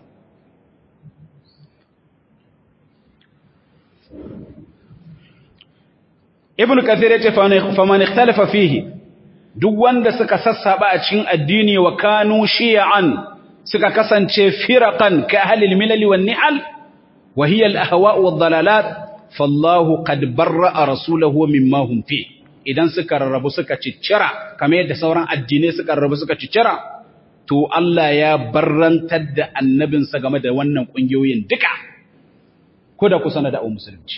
ibn kathir yace fa man ikhtalafa fihi duk wanda suka sassaba a cikin addini wa kanu shi'an suka kasance firaqan ka ahlil milal wan ni'al wa hiya al ahwa' wad dalalat fallahu qad barra'a rasulahu mimma hum fi idan suka rarrabu suka ciccira kamar yadda sauran addinai suka rarrabu suka ciccira to Allah ya barrantar da annabinsa game da wannan kungiyoyin duka ko da kusa da musulunci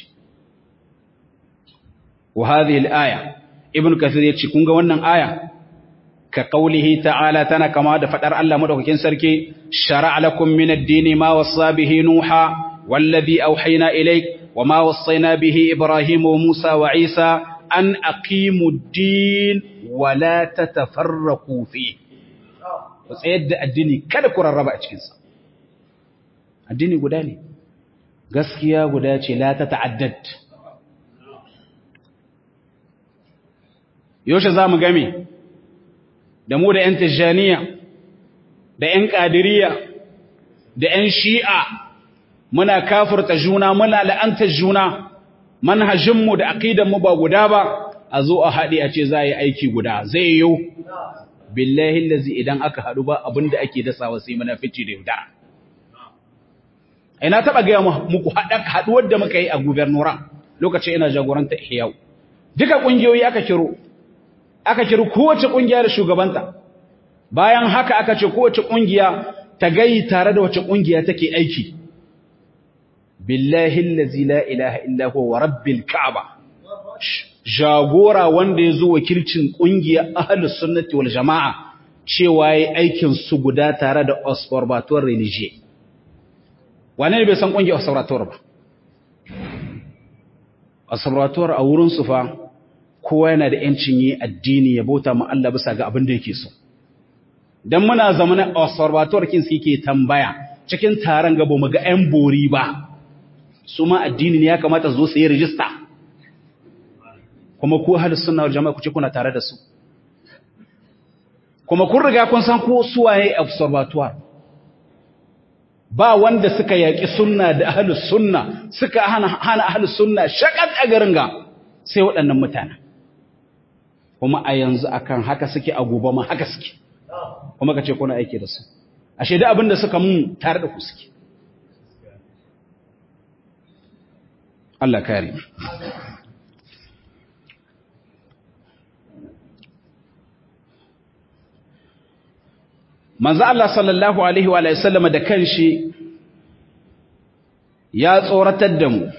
wa hadhihi al aya ibn kathir yace kun ga wannan aya ka qaulihi ta'ala tana kama da fadar Allah madaukakin sarki shar'a lakum min ad-dini ma wassa bihi nuha wallazi awhayna ilayk wama wassayna bihi ibrahim wa musa wa isa an aqimu ad-din wa la tatafarraqu fi ku tsayar da addini kada ku rarraba a cikin sa addini guda ne gaskiya guda ce la ta ta'addad yaushe za mu game da mu da 'yan tijjaniya da 'yan ƙadiriya da 'yan shi'a muna kafurta juna muna la'antar juna manhajinmu da aƙidanmu ba guda ba a zo a haɗe a ce za a yi aiki guda zai yiwu billahi lazi idan aka haɗu ba abin da ake dasawa sai munafici da yaudara ina taɓa gaya muku haɗuwar da muka yi a gubernoran lokacin ina jagoranta ihyau duka ƙungiyoyi aka kiro aka kiri kowace ƙungiya da shugabanta bayan haka aka ce kowace kungiya ta gayi tare da wace kungiya take aiki billahi allazi la ilaha illa huwa wa rabbil ka'aba jagora wanda yazo wakilcin kungiya ahlus sunnati wal jamaa cewa yayi aikin su guda tare da observatoire religieux wane ne bai san kungiyar observatoire ba observatoire a wurin su fa kowa yana da yancin yi addini ya bauta ma Allah bisa ga abin da yake so dan muna zamanin observatoire kin suke tambaya cikin taron gaba mu ga ƴan bori ba su ma addini ne ya kamata su zo su yi rijista kuma ku ahlus sunna wal jama'a ku ce kuna tare da su kuma kun riga kun san ko suwaye observatoire ba wanda suka yaki sunna da ahlus sunna suka hana hana ahlus sunna shakat a garin ga sai waɗannan mutanen kuma a yanzu akan haka suke a gobe ma haka suke kuma kace kuna aiki da su ashe da abin da suka mun tare da ku suke Allah kare manzo Allah sallallahu alaihi wa sallam da kanshi ya tsoratar da mu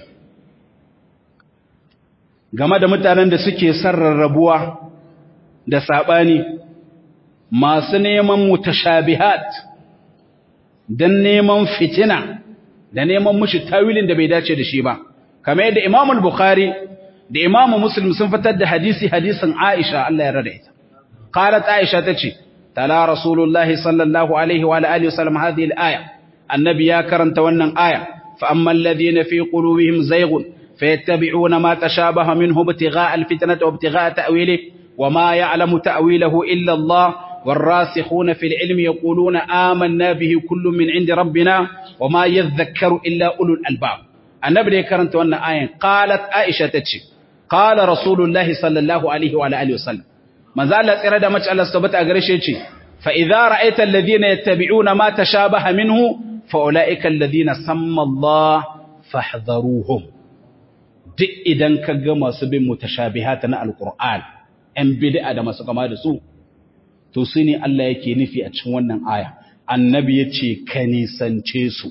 game da mutanen da suke sarrarrabuwa da sabani masu neman mutashabihat dan neman fitina da neman mushi tawilin da bai dace da shi ba kamar yadda Imam al-Bukhari da Imam Muslim sun fitar da hadisi hadisin Aisha Allah ya rada ita qalat Aisha tace tala rasulullahi sallallahu alaihi wa alihi wasallam hadhihi al-aya annabi ya karanta wannan aya fa amma alladhina fi qulubihim zayghun fayattabi'una ma tashabaha minhu ibtigha'a al-fitnati wa ibtigha'a ta'wilihi وما يعلم تأويله إلا الله والراسخون في العلم يقولون آمنا به كل من عند ربنا وما يذكر إلا أولو الألباب النبي يكرنت وأن آية قالت عائشة تتشي قال رسول الله صلى الله عليه وعلى آله وسلم ما زالت إرادة مجعل السبت أغريشي فإذا رأيت الذين يتبعون ما تشابه منه فأولئك الذين سمى الله فاحذروهم duk idan ka ga masu bin mutashabihata na alqur'an ‘yan bid'a da masu kama da su, to su ne Allah yake nufi a cikin wannan aya, annabi ya ce, ka nisance su,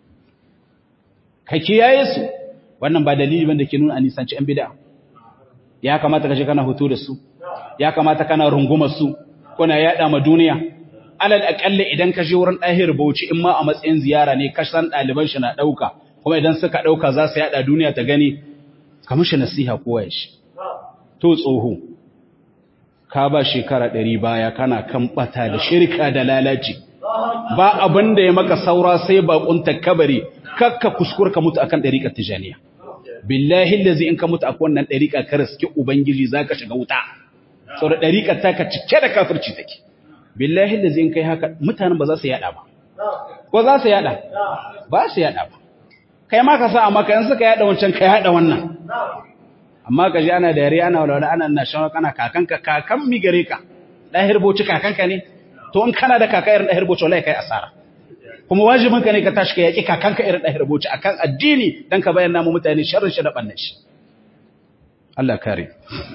ka kiyaye su, wannan ba dalili banda ke nuna a nisanci ‘yan bid'a. Ya kamata ka ce kana hoto da su, ya kamata kana rungumar su, kuna yaɗa ma duniya. Alal aƙalla idan ka je wurin ɗahir bauchi in ma a matsayin ziyara ne, ka san ɗaliban shi na ɗauka, kuma idan suka ɗauka za su yaɗa duniya ta gani, kamar shi nasiha kowa ya shi. To tsoho, ka ba shekara ɗari baya kana kan ɓata da shirka da lalaci ba abin da ya maka saura sai baƙunta kabari kakka kuskur ka mutu akan ɗariƙar tijaniya billahi lazi in ka mutu akan wannan ɗariƙa ka riski ubangiji za ka shiga wuta sau da ɗariƙar ta ka cike da kafirci take billahi lazi in kai haka mutanen ba za su yaɗa ba ko za su yaɗa ba su yaɗa ba kai ma ka sa amma ka in suka yaɗa wancan ka yaɗa wannan amma ka ji ana da yare ana walwala ana na shan kana kakanka kakan mi gare ka ɗahir boci kakanka ne to in kana da kaka irin ɗahir boci wallahi kai asara kuma wajibin ka ne ka tashi ka yaki kakanka irin ɗahir boci akan addini dan ka bayyana mu mutane sharrin shi da bannan shi Allah kare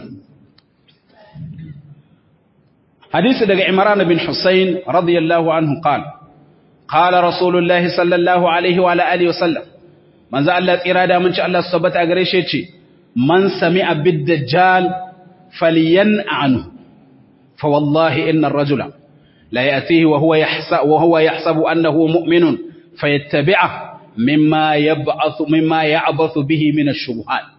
hadisi daga Imran bin Husayn radiyallahu anhu qala qala rasulullahi sallallahu alaihi wa alihi wa sallam manzo Allah tsira da mun ci Allah subhanahu gare shi ce من سمع بالدجال فلينأ عنه فوالله إن الرجل لا يأتيه وهو يحسب, وهو يحسب أنه مؤمن فيتبعه مما يبعث مما يعبث به من الشبهات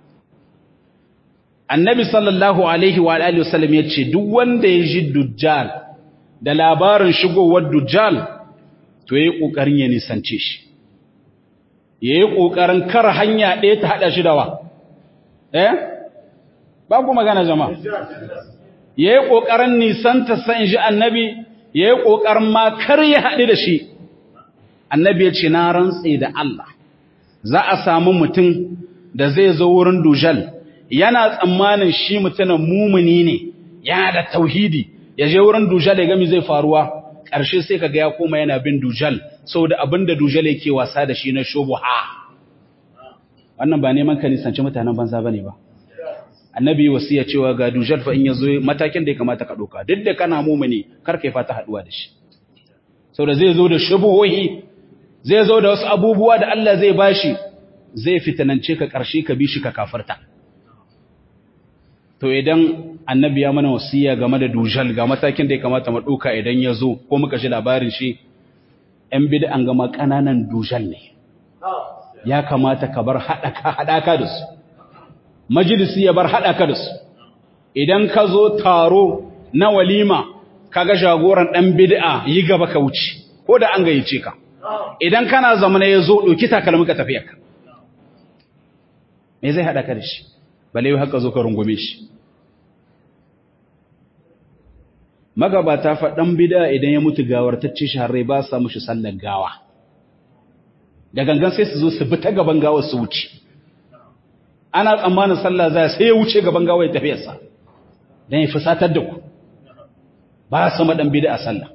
النبي صلى الله عليه وآله وسلم يتشي duk wanda ya ji dujjal da labarin shigowar dujjal to yayi kokarin ya nisance shi yayi kokarin kar hanya ɗaya ta hada shi da wa eh ba ku magana jama'a yayi kokarin nisanta san ji annabi yayi kokarin ma kar ya haɗu da shi annabi ya ce na rantsi da Allah za a samu mutum da zai zo wurin dujal yana tsammanin shi mutumin mumuni ne yana da tauhidi ya je wurin dujal ya gami zai faruwa ƙarshe sai kaga ya koma yana bin dujal saboda abinda dujal yake wasa da shi na shubuha wannan ba neman ka nisanci mutanen banza ba ne ba annabi wasiya cewa ga dujal fa in yazo matakin da ya kamata ka doka duk da kana mumuni kar kai fata haduwa da shi saboda zai zo da shubuhohi zai zo da wasu abubuwa da Allah zai bashi zai fitanance ka karshe ka bi shi ka kafarta to idan annabi ya mana wasiya game da dujal ga matakin da ya kamata mu doka idan ya zo ko muka ji labarin shi ‘yan bid'an gama ƙananan dujal ne, ya kamata ka bar haɗaka da su, majalisi ya bar haɗaka da su, idan ka zo taro na walima, ka ga jagoran ɗan bid'a yi gaba ka wuce, ko da an gayyace ka, idan kana zamana ya zo ɗauki takalmi ka tafiya ka. Me zai haɗa ka da shi, bale haka zo ka rungume shi. magabata faɗan bida idan ya mutu gawartacce shahararrai ba sa mushi sallar gawa da gangan sai su zo su bi ta gaban gawar su wuce ana tsammanin sallah za sai ya wuce gaban gawar ya tafiyarsa don ya fusatar da ku ba su maɗan bida a sallah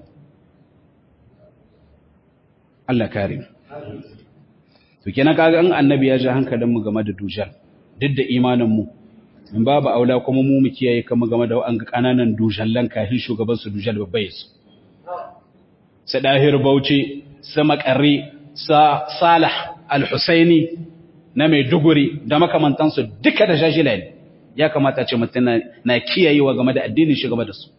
Allah kare to kenan kaga an annabi ya ja hankalinmu game da dujal duk da imaninmu in babu aula kuma mu mu kiyaye kama game da wa'an kananan dujallan kahin shugaban su dujal babbai su sa dahir bauchi sa makarri sa salah al-husaini na mai duguri da makamantansu duka da jajila ne ya kamata ce mutum na kiyayewa game da addinin shi game da su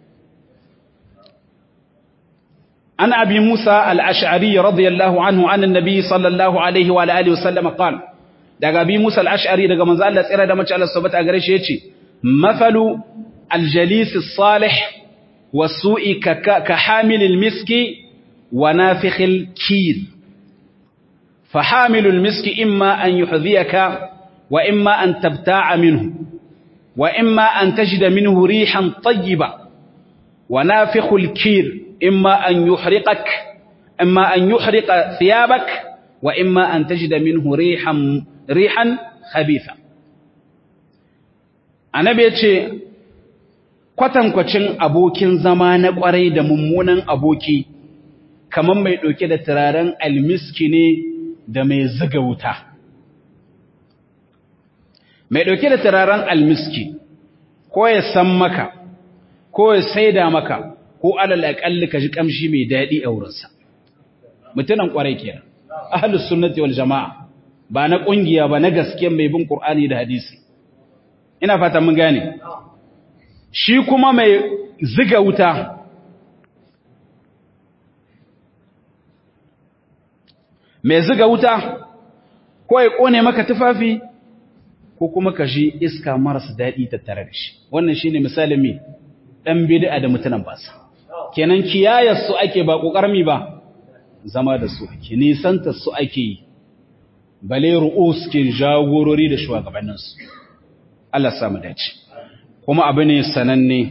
an abi musa al-ash'ari radiyallahu anhu an annabi sallallahu alaihi wa alihi wa sallam qala daga bi Musa al-Ash'ari daga manzo Allah tsira da mace Allah subhanahu wa gare shi yace mafalu al-jalis as-salih was-su'i ka hamil al-miski wa nafikh al-kir fa hamil al-miski imma an yuhdhiyaka wa imma an tabta'a minhu wa imma an tajida minhu rihan tayyiba wa nafikh al-kir imma an yuhriqak imma an yuhriqa thiyabak wa imma an tajida minhu rihan rihan khabitha annabi yace kwatankwacin abokin zama na kwarai da mummunan aboki kaman mai dauke da turaren almiski ne da mai zuga wuta mai dauke da turaren almiski ko ya san maka ko ya saida maka ko alal aqalli ka ji kamshi mai dadi a wurinsa mutunan kwarai kenan ahlus sunnati wal jamaa ba na ƙungiya ba na gaske mai bin ƙur'ani da hadisi ina fata mun gane shi kuma mai ziga wuta mai ziga wuta ko ya ƙone maka tufafi ko kuma ka shi iska marasa daɗi tattare da shi wannan shi ne misalin mai ɗan bida da mutanen basa kenan kiyayar su ake ba ƙoƙarmi ba zama da su ake nisanta su ake yi bale ru'us ke jagorori da shugabanninsu Allah samu dace kuma abu ne sananne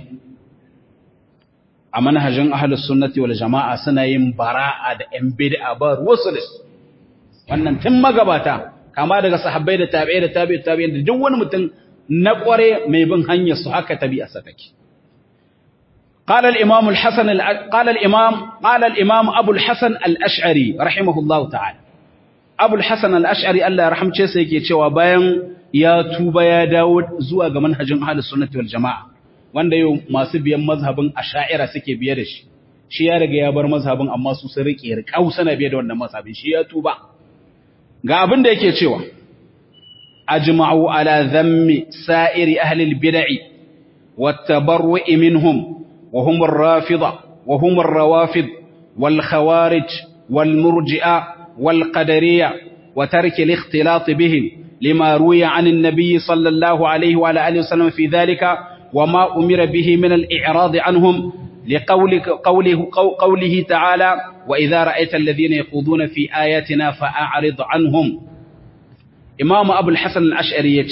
a manhajin ahlus sunnati wal jama'a suna yin bara'a da yan bid'a ba ruwasu da su wannan tun magabata kama daga sahabbai da tabi'ai da tabi'i tabi'in da duk wani mutum na kware mai bin hanyar su haka tabi'a sa take قال الإمام الحسن قال الإمام قال الإمام أبو الحسن الأشعري رحمه الله تعالى abul hassan al'ash'ari Allah ya rahamce sa yake cewa bayan ya tuba ya dawo zuwa ga manhajin ahalus sunnati wal jama'a wanda yau masu biyan mazhabin asha'ira suke biye da shi shi ya riga ya bar mazhabin amma su sun rike riƙau sana biye da wannan mazhabin shi ya tuba ga abin da yake cewa ajma'u ala dhammi sa'iri ahli al-bid'i wat tabarru'i minhum wa hum ar-rafida wa hum ar-rawafid wal khawarij wal murji'a والقدرية وترك الاختلاط بهم لما روي عن النبي صلى الله عليه وعلى آله وسلم في ذلك وما أمر به من الإعراض عنهم لقول قوله, قوله تعالى وإذا رأيت الذين يخوضون في آياتنا فأعرض عنهم إمام أبو الحسن الأشعري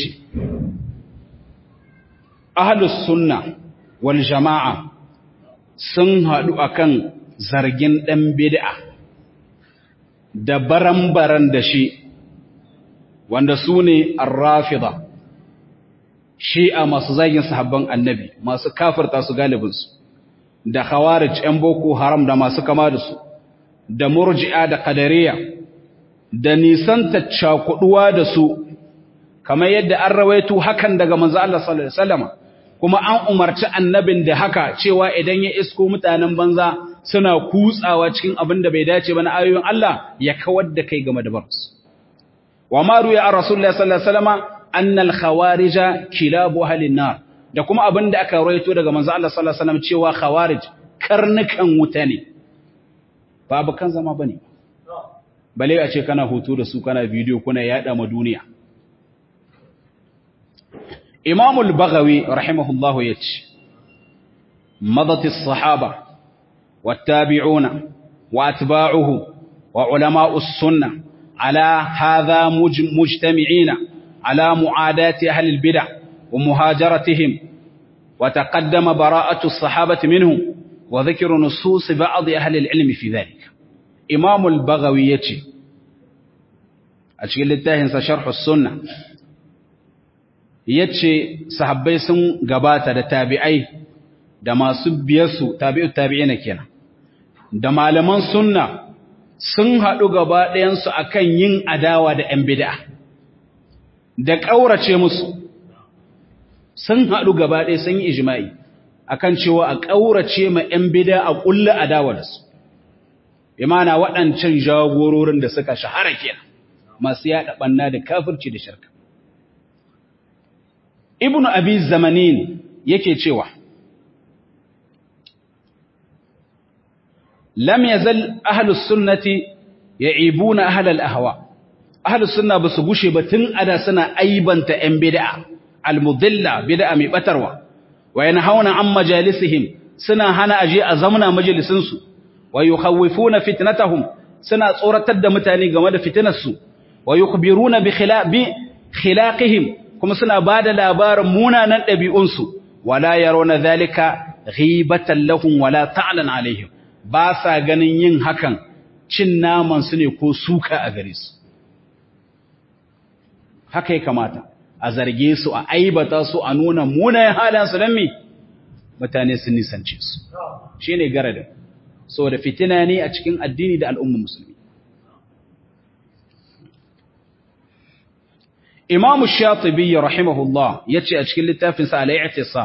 أهل السنة والجماعة سنها أكن زرجين دم بدعة da baran-baran da shi wanda su ne arrafida shi'a masu zagin sahabban annabi masu kafirta su galibinsu da khawarij 'yan boko haram da masu kama da su da murji'a da qadariya da nisanta cakuduwa da su kamar yadda an rawaito hakan daga manzo Allah sallallahu alaihi wasallam kuma an umarci annabin da haka cewa idan ya isko mutanen banza suna kutsawa cikin abin da bai dace ba na ayoyin Allah ya kawar da kai game da barsu wa ma ruya an rasulullahi sallallahu alaihi wasallam annal khawarija kilabu ahlin nar da kuma abin da aka rawaito daga manzo Allah sallallahu alaihi wasallam cewa khawarij karnukan wuta ne babu kan zama bane bale a ce kana hoto da su kana bidiyo kuna yada ma duniya Imam al-Baghawi rahimahullahu yace madat as-sahaba wat-tabi'una wa atba'uhu wa ulama'u as-sunnah ala hadha mujtami'ina ala mu'adati ahli al-bid'ah wa muhajaratihim wa taqaddama bara'atu as-sahabati minhum wa dhikru nusus ba'd ahli al-ilm fi dhalika Imam al-Baghawi yace a cikin littafinsa Sharh as-Sunnah yace sahabbai sun gabata da tabi'ai da masu biyarsu tabi'u tabi'ina kenan da malaman sunna sun haɗu gaba ɗayansu akan yin adawa da ‘yan bid'a da ƙaurace musu sun haɗu gaba ɗaya sun yi ijma'i akan cewa a ƙaurace ma ‘yan bid'a a ƙulla adawa da su imana waɗancan jagororin da suka shahara kenan masu yaɗa ɓanna da kafirci da shirka ibnu abi zamanin yake cewa lam yazal ahlus sunnati ya'ibuna ahlal ahwa ahlus sunna basu gushe ba tun ada suna aibanta yan bid'a almudilla bid'a mai batarwa wa yanhauna an majalisihim suna hana aje a zamana majalisin su wa yukhawifuna fitnatahum suna tsoratar da mutane game da fitinarsu wa yukhbiruna bi khilaqihim kuma suna ba da labarin munanan ɗabi'unsu, wala yaro na zalika ghibatan lahum wala ta'alan alaihim, ba sa ganin yin hakan cin namansu ne ko suka a gare su. Haka ya kamata, a zarge su, a aibata su, a nuna munayen halansu don me? Mutane sun nisance su. Shi ne garadin, so da fitina ne a cikin addini da al'ummar musulmi. Imam Shatibi rahimahullah yace a cikin littafin sa Al-I'tisam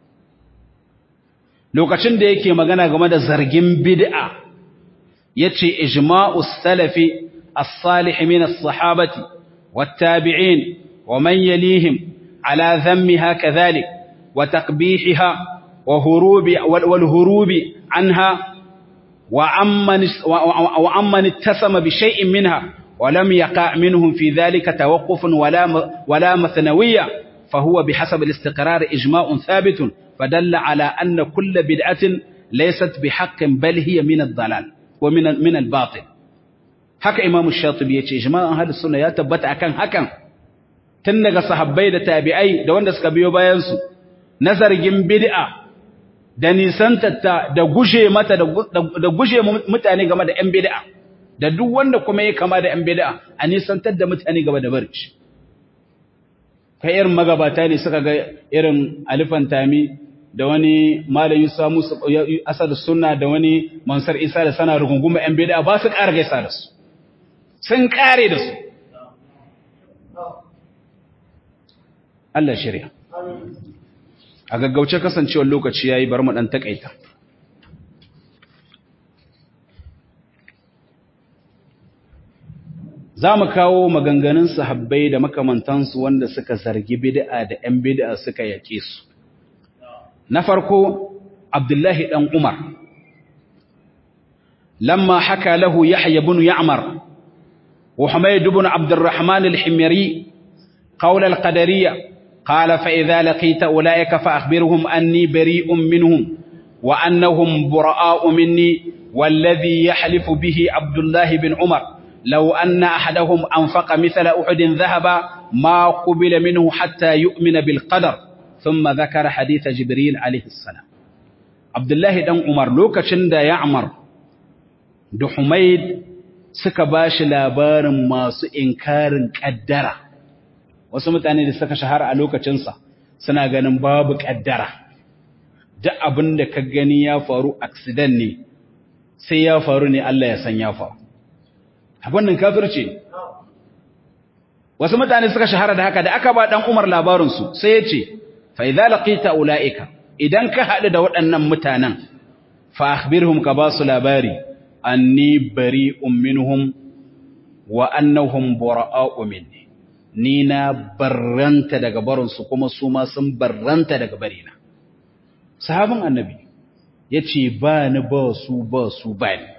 lokacin da yake magana game da zargin bid'a yace ijma'us salafi as-salih min as-sahabati wat-tabi'in wa man yalihim ala dhammiha kadhalik wa taqbihiha wa hurubi wal hurubi anha wa amman wa amman ittasama bi shay'in minha ولم يقع منهم في ذلك توقف ولا ولا مثنوية فهو بحسب الاستقرار إجماع ثابت فدل على أن كل بدعة ليست بحق بل هي من الضلال ومن من الباطل haka Imam Shatibi yace ijma'an ahlus sunna ya tabbata akan hakan tun daga sahabbai da tabi'ai da wanda suka biyo bayan su na zargin bid'a da nisantatta da gushe mata da gushe mutane game da 'yan bid'a da duk wanda kuma ya kama da ‘yan bida a nisantar da mutane gaba da barci. Kai irin magabata ne suka ga irin alifan tami da wani malayi samu asar suna da wani mansar isa da sana rugunguma ‘yan bida ba su ƙara gaisa da su, sun ƙare da su. Allah shirya. A gaggauce kasancewar lokaci ya yi bar mu ɗan taƙaita. za mu kawo maganganun sahabbai da makamantansu wanda suka zargi bid'a da ‘yan bid'a suka yake su. Na farko, Abdullahi ɗan Umar, lamma haka lahu Yahya bin Ya'mar, wa Humayd bin Abdurrahman al-Himyari, قول القدرية قال فإذا لقيت أولئك فأخبرهم أني بريء منهم وأنهم براء مني والذي يحلف به عبد الله بن عمر لو أن أحدهم أنفق مثل أحد ذهب ما قبل منه حتى يؤمن بالقدر ثم ذكر حديث جبريل عليه السلام عبد الله دان عمر لوكacin da Ya'mar da Humayd suka bashi labarin masu inkarin kaddara wasu mutane da suka shahara a lokacin sa suna ganin babu kaddara duk abin da ka gani ya faru accident ne sai ya faru ne Allah ya san ya faru abin nan kafirce wasu mutane suka shahara da haka da aka ba dan Umar labarin su sai ya ce fa idza laqita ulaika idan ka hadu da waɗannan mutanen fa akhbirhum ka ba su labari anni bari'un minhum wa annahum bura'a'u minni ni na barranta daga barinsu kuma su ma sun barranta daga barina sahabin annabi ya ce ba ni ba su ba su ba ni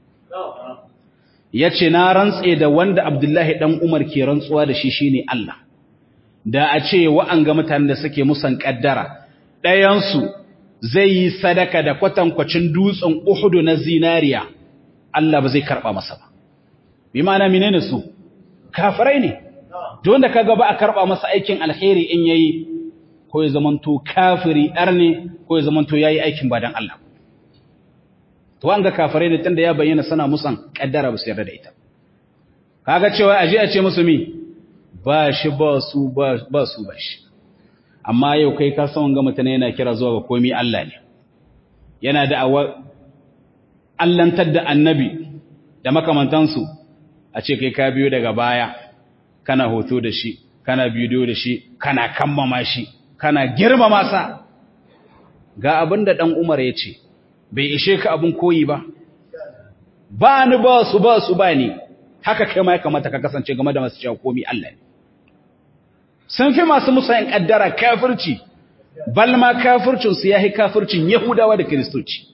ya ce na rantse da wanda abdullahi ɗan umar ke rantsuwa da shi shine Allah da a ce wa'an ga mutanen da suke musan ƙaddara ɗayansu zai yi sadaka da kwatankwacin dutsen uhudu na zinariya Allah ba zai karɓa masa ba bi ma'ana menene su kafirai ne don da kaga ba a karba masa aikin alheri in yayi ko ya zamanto kafiri dar ne ko ya zamanto yayi aikin ba dan Allah to an ga kafirai ne tunda ya bayyana sana musan kaddara ba su yarda da ita kaga cewa aje a ce musu mi ba shi ba su ba su ba shi amma yau kai ka san ga mutane yana kira zuwa ga komai Allah ne yana da awa allantar da annabi da makamantansu a ce kai ka biyo daga baya kana hoto da shi kana bidiyo da shi kana kammama shi kana girmama sa ga abin da dan Umar ya ce bai ishe ka abin koyi ba ba ni ba su ba su ba ni haka kai ma ya kamata ka kasance game da masu cewa komi Allah ne sun fi masu musayin kaddara kafirci balma kafircin su yahi kafircin Yahudawa da Kiristoci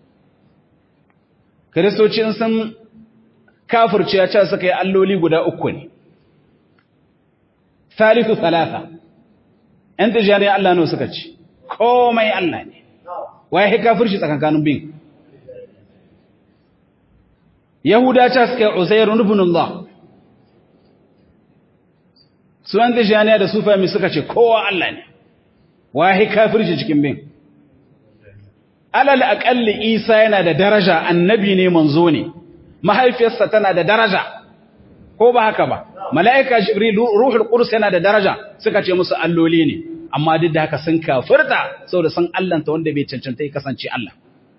Kiristoci sun kafirci ya ce suka yi alloli guda uku ne Thalithu thalatha ‘yan tijjani Allah ne suka ci, komai Allah ne, waye ya kafirci tsakankanin bin. Yahuda ce suka yi Uzairu nufin Allah, su ‘yan tijjani da su fahimi suka ce kowa Allah ne, waye ya kafirci cikin bin. Alal aƙalli Isa yana da daraja, annabi ne manzo ne, mahaifiyarsa tana da daraja, ko ba haka ba. mala'ika jibril ruhul qudus yana da daraja suka ce musu alloli ne amma duk da haka sun kafirta saboda san Allahnta wanda bai cancanta ya kasance Allah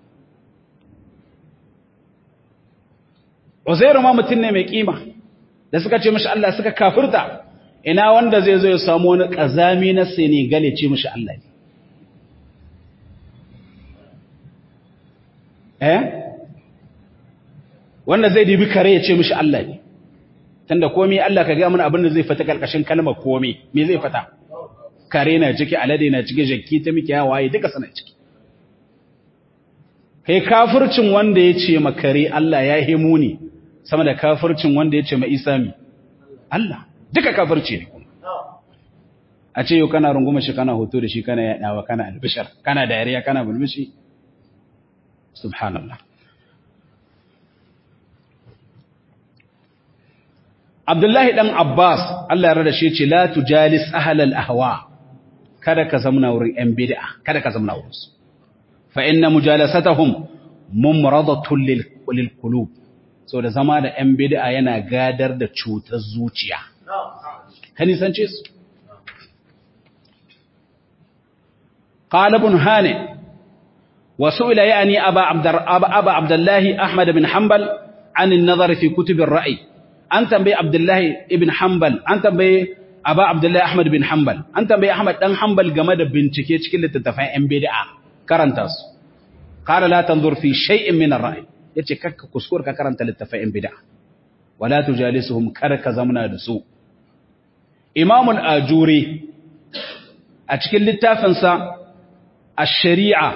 Uzairu ma mutum ne mai kima da suka ce mishi Allah suka kafirta ina wanda zai zo ya samu wani kazami na Senegal ya ce mishi Allah ne eh wanda zai dibi kare ya ce mishi Allah ne tunda komai Allah ka ga mana abin da zai fita karkashin kalmar komai me zai fita kare na ciki alade na ciki jakki ta miki waye duka sana ciki kai kafircin wanda ya ce ma kare Allah ya himu ne sama da kafircin wanda ya ce ma Isa mi Allah duka kafirci ne kuma a ce yau kana runguma shi kana hoto da shi kana yadawa kana albishar kana dariya kana bulmishi subhanallah Abdullahi ɗan Abbas, Allah ya rada shi ce, La tujalis ahalal ahwa, kada ka zamna wurin ‘yan bid'a, kada ka zamna wurinsu. Fa inna mujalasatahum mumradatun lil qulub. So da zama da ‘yan bid'a yana gadar da cutar zuciya. Ka nisance su. قال ابن هانئ وسئل يعني أبا عبد, أبا عبد الله أحمد بن حنبل عن النظر في كتب الرأي an tambayi Abdullahi ibn Hanbal an tambayi Aba Abdullahi Ahmad bin Hanbal an tambayi Ahmad dan Hanbal game da bincike cikin littattafan ƴan bid'a karanta su qala la tanzur fi shay'in min ar-ra'i yace kakka kuskur ka karanta littattafan ƴan bid'a wala tujalisuhum kar ka zamna da su Imam al-Ajuri a cikin littafin sa ash-shari'a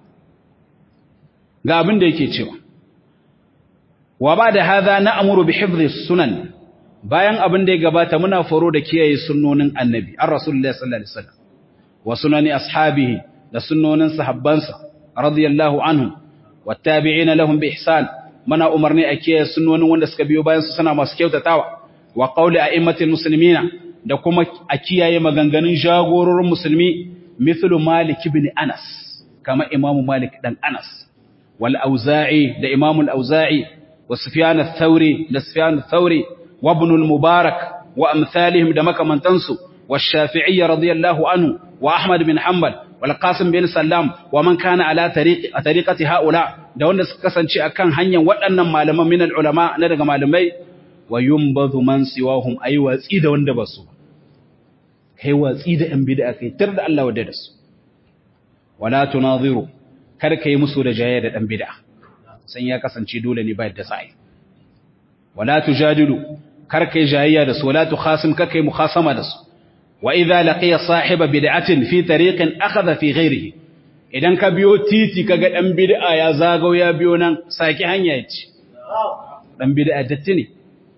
ga abin da yake cewa wa ba da haza na amuru bi hifzi sunan bayan abin da ya gabata muna faro da kiyaye sunnonin annabi an rasulullahi sallallahu alaihi wasallam wa sunani ashabihi da sunnonin sahabbansa radiyallahu anhum wattabi'ina lahum bi ihsan muna umarni a kiyaye sunnonin wanda suka biyo bayan su suna masu kyautatawa wa qawli a'immatil muslimina da kuma a kiyaye maganganun jagororin musulmi mithlu malik ibn anas kama imamu malik dan anas wal auza'i da imamu al auza'i وسفيان الثوري لسفيان الثوري وابن المبارك وأمثالهم دمك من تنسو والشافعي رضي الله عنه وأحمد بن حنبل والقاسم بن سلام ومن كان على طريق طريقة هؤلاء da wanda suka kasance akan hanyar waɗannan malaman min ulama na daga malamai wa yumbadhu man siwahum ay watsi da wanda ba su kai watsi da yan bid'a kai tar da Allah wadda da su wala tunadhiru kar kai musu da jayya da dan bid'a san ya kasance dole ne ba yadda sai wala tujadilu kar kai jayya da su wala tukhasim kar kai mukhasama da su wa idza laqiya sahiba bid'atin fi tariqin akhadha fi ghayrihi idan ka biyo titi kaga dan bid'a ya zagau ya biyo nan saki hanya yace dan bid'a datti ne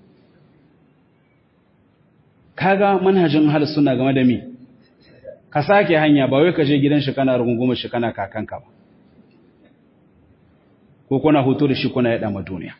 kaga manhajin hal suna game da mi ka sake hanya ba wai ka je gidan shi kana rungumar shi kana kakanka ba ko kuna hoto da shi kuna yada ma duniya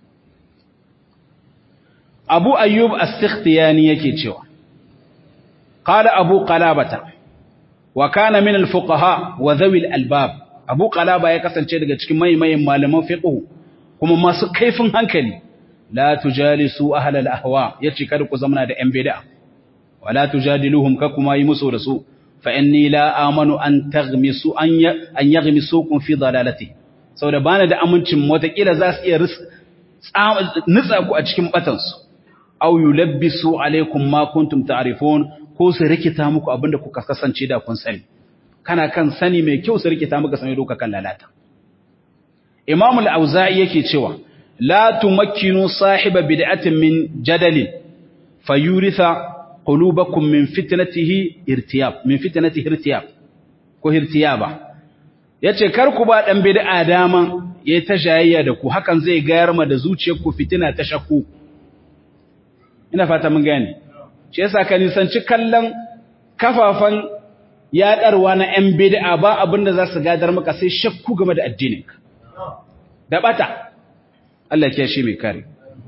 Abu Ayyub As-Sikhtiyani yake cewa qala Abu Qalabata wa kana min al-fuqaha wa dhawi al-albab Abu Qalaba ya kasance daga cikin maimayin malaman fiqh kuma masu kaifin hankali la tujalisu ahla al-ahwa yace kada ku zamana da yan bid'a wala tujadiluhum ka kuma yi musu da su fa inni la amanu an taghmisu an yaghmisukum fi dalalati saboda bana da amincin watakila za su iya nutsa ku a cikin batansu aw yulabbisu alaikum ma kuntum ta'rifun ko su rikita muku abinda kuka kasance da kun sani kana kan sani mai kyau su rikita muka sani doka kan lalata Imam al-Auza'i yake cewa la tumakkinu sahiba bid'atin min jadalin fayuritha qulubakum min fitnatihi irtiyab min fitnatihi irtiyab ko irtiyaba yace kar ku ba dan bid'a dama yayi ta jayayya da ku hakan zai gayar ma da zuciyarku fitina ta shakku ina fata mun gane shi yasa ka nisanci kallon kafafan yadarwa na yan bid'a ba abinda za su gadar maka sai shakku game da addininka da bata Allah ya shi mai kare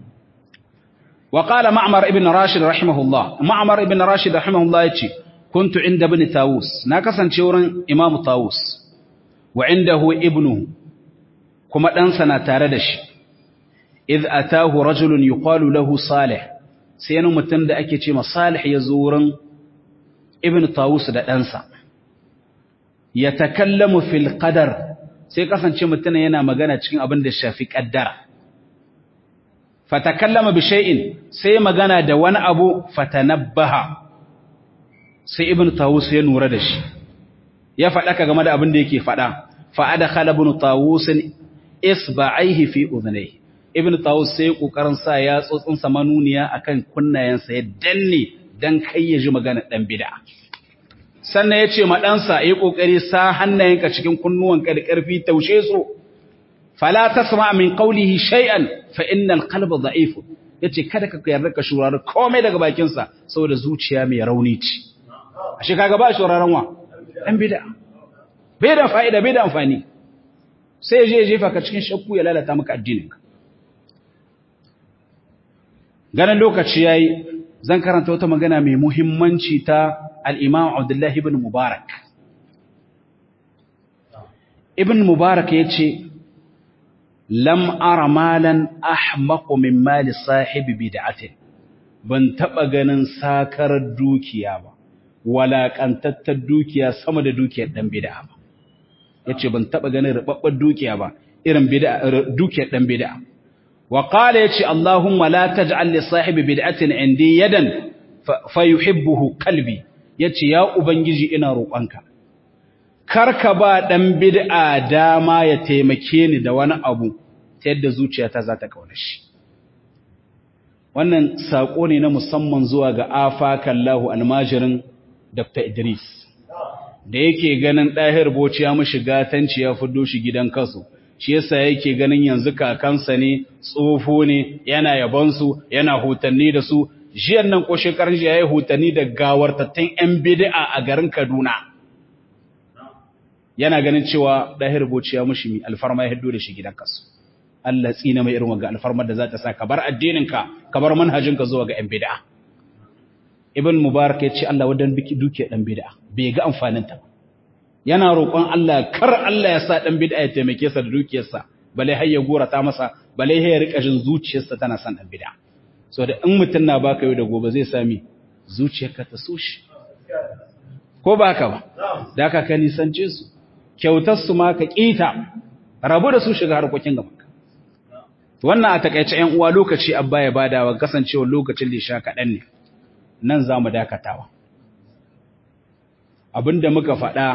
وقال معمر ابن راشد رحمه الله معمر ابن راشد رحمه الله يتي كنت عند ابن طاووس ناكسن شورن امام طاووس وعنده ابنه كما دانسا tare da shi إذ أتاه رجل يقال له صالح سينو متن da ake ce Salih ya zo wurin Ibn Tawus da ɗansa ya takallamu fil qadar sai kasance mutun yana magana cikin abin da shafi kaddara fatakallama bi shay'in sai magana da wani abu fatanabbaha sai Ibn Tawus ya nura da shi ya faɗa ka game da abin da yake faɗa fa adkhala Ibn Tawus isba'aihi fi udhnayhi ibn tawus sai kokarin sa ya tsotsin sa manuniya akan kunnayensa ya danne dan kai ya ji magana dan bid'a sannan yace ma dan sa yi kokari sa hannayenka cikin kunnuwanka da karfi taushe su fala tasma min qawlihi shay'an fa innal qalba da'if yace kada ka yarda ka shurari komai daga bakin sa saboda zuciya mai rauni ce ashe kaga ba shuraran wa dan bid'a bai da fa'ida bai da amfani sai je jefa ka cikin shakku ya lalata maka addininka ganin lokaci yayi zan karanta wata magana mai muhimmanci ta al-Imam Abdullah ibn Mubarak Ibn Mubarak yace lam ara malan ahmaq min mali sahibi bid'atin ban taba ganin sakar dukiya ba wala kantattar dukiya sama da dukiyar dan bid'a ba yace ban taba ganin rubabbar dukiya ba irin bid'a dukiyar dan bid'a وقال يتي اللهم لا تجعل لصاحب بدعة عندي يدا فيحبه قلبي يتي يا أبنجي إنا روƙanka karka ba dan bid'a dama ya taimake ni da wani abu ta yadda zuciyata za ta kauna shi wannan sako ne na musamman zuwa ga afakallahu almajirin Dr. Idris da yake ganin ɗahir boci ya mishi gatanci ya fiddo shi gidan kasu shi yasa yake ganin yanzu kakansa ne tsofo ne yana yabansu yana hutanni da su jiyan nan ko shekarun jiya yayi hutanni da gawartattun yan bid'a a garin Kaduna yana ganin cewa dahir bociya mushi mi alfarma ya hiddo da shi gidan kasu Allah tsina mai irin wanga alfarmar da za ta sa ka bar addininka ka bar manhajinka zuwa ga yan bid'a ibn mubarak ya ce Allah wadan biki duke dan bid'a bai ga amfanin ta ba yana roƙon Allah kar Allah ya sa ɗan bid'a ya taimake sa da dukiyarsa bale har ya gora ta masa bale har ya rika jin zuciyarsa tana son ɗan bid'a so da in mutum na baka yau da gobe zai sami zuciyarka ta so shi ko ba haka ba da ka ka nisance su kyautar su ma ka kita rabu da su shiga harkokin gaba wannan a takaice ƴan uwa lokaci abba ya badawa kasancewar lokacin da sha kaɗan ne nan za mu dakatawa abinda muka faɗa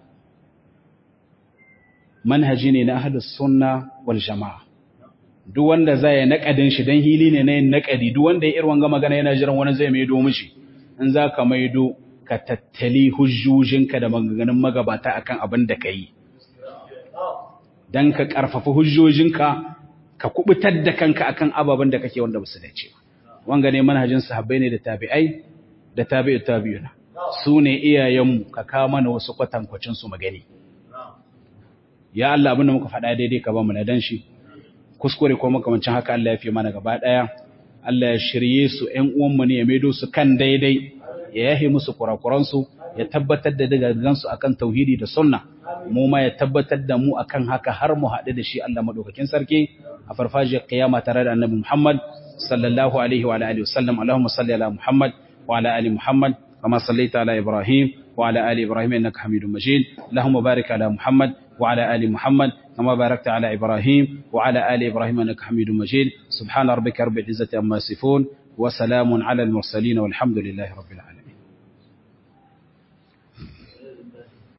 manhaji ne na ahlus sunna wal jama'a duk wanda zai naƙadin shi dan hili ne na yin naƙadi duk wanda ya irin wanga magana yana jiran wani zai maido mishi in za ka maido ka tattali hujjojinka da maganganun magabata akan abin da ka yi don ka ƙarfafa hujjojinka ka kubutar da kanka akan ababen da kake wanda basu dace wanga ne manhajin sahabbai ne da tabi'ai da tabi'u tabi'una su ne iyayenmu ka kawo mana wasu kwatankwacin su magani ya Allah abin da muka faɗa daidai ka ba mu na dan shi kuskure ko makamancin haka Allah ya fi mana gaba ɗaya Allah ya shirye su ƴan uwanmu ne ya maido su kan daidai ya yahe musu kurakuransu ya tabbatar da dagagansu akan tauhidi da sunna mu ma ya tabbatar da mu akan haka har mu haɗu da shi Allah madaukakin sarki a farfajiyar kiyama tare da annabi Muhammad sallallahu alaihi wa alihi wasallam Allahumma salli ala Muhammad wa ala ali Muhammad kama sallaita ala Ibrahim wa ala ali Ibrahim innaka Hamidum Majid Allahumma barik ala Muhammad wa ala ali Muhammad كما باركت على إبراهيم وعلى آل إبراهيم أنك حميد مجيد سبحان ربك رب العزة أما يصفون وسلام على المرسلين والحمد لله رب العالمين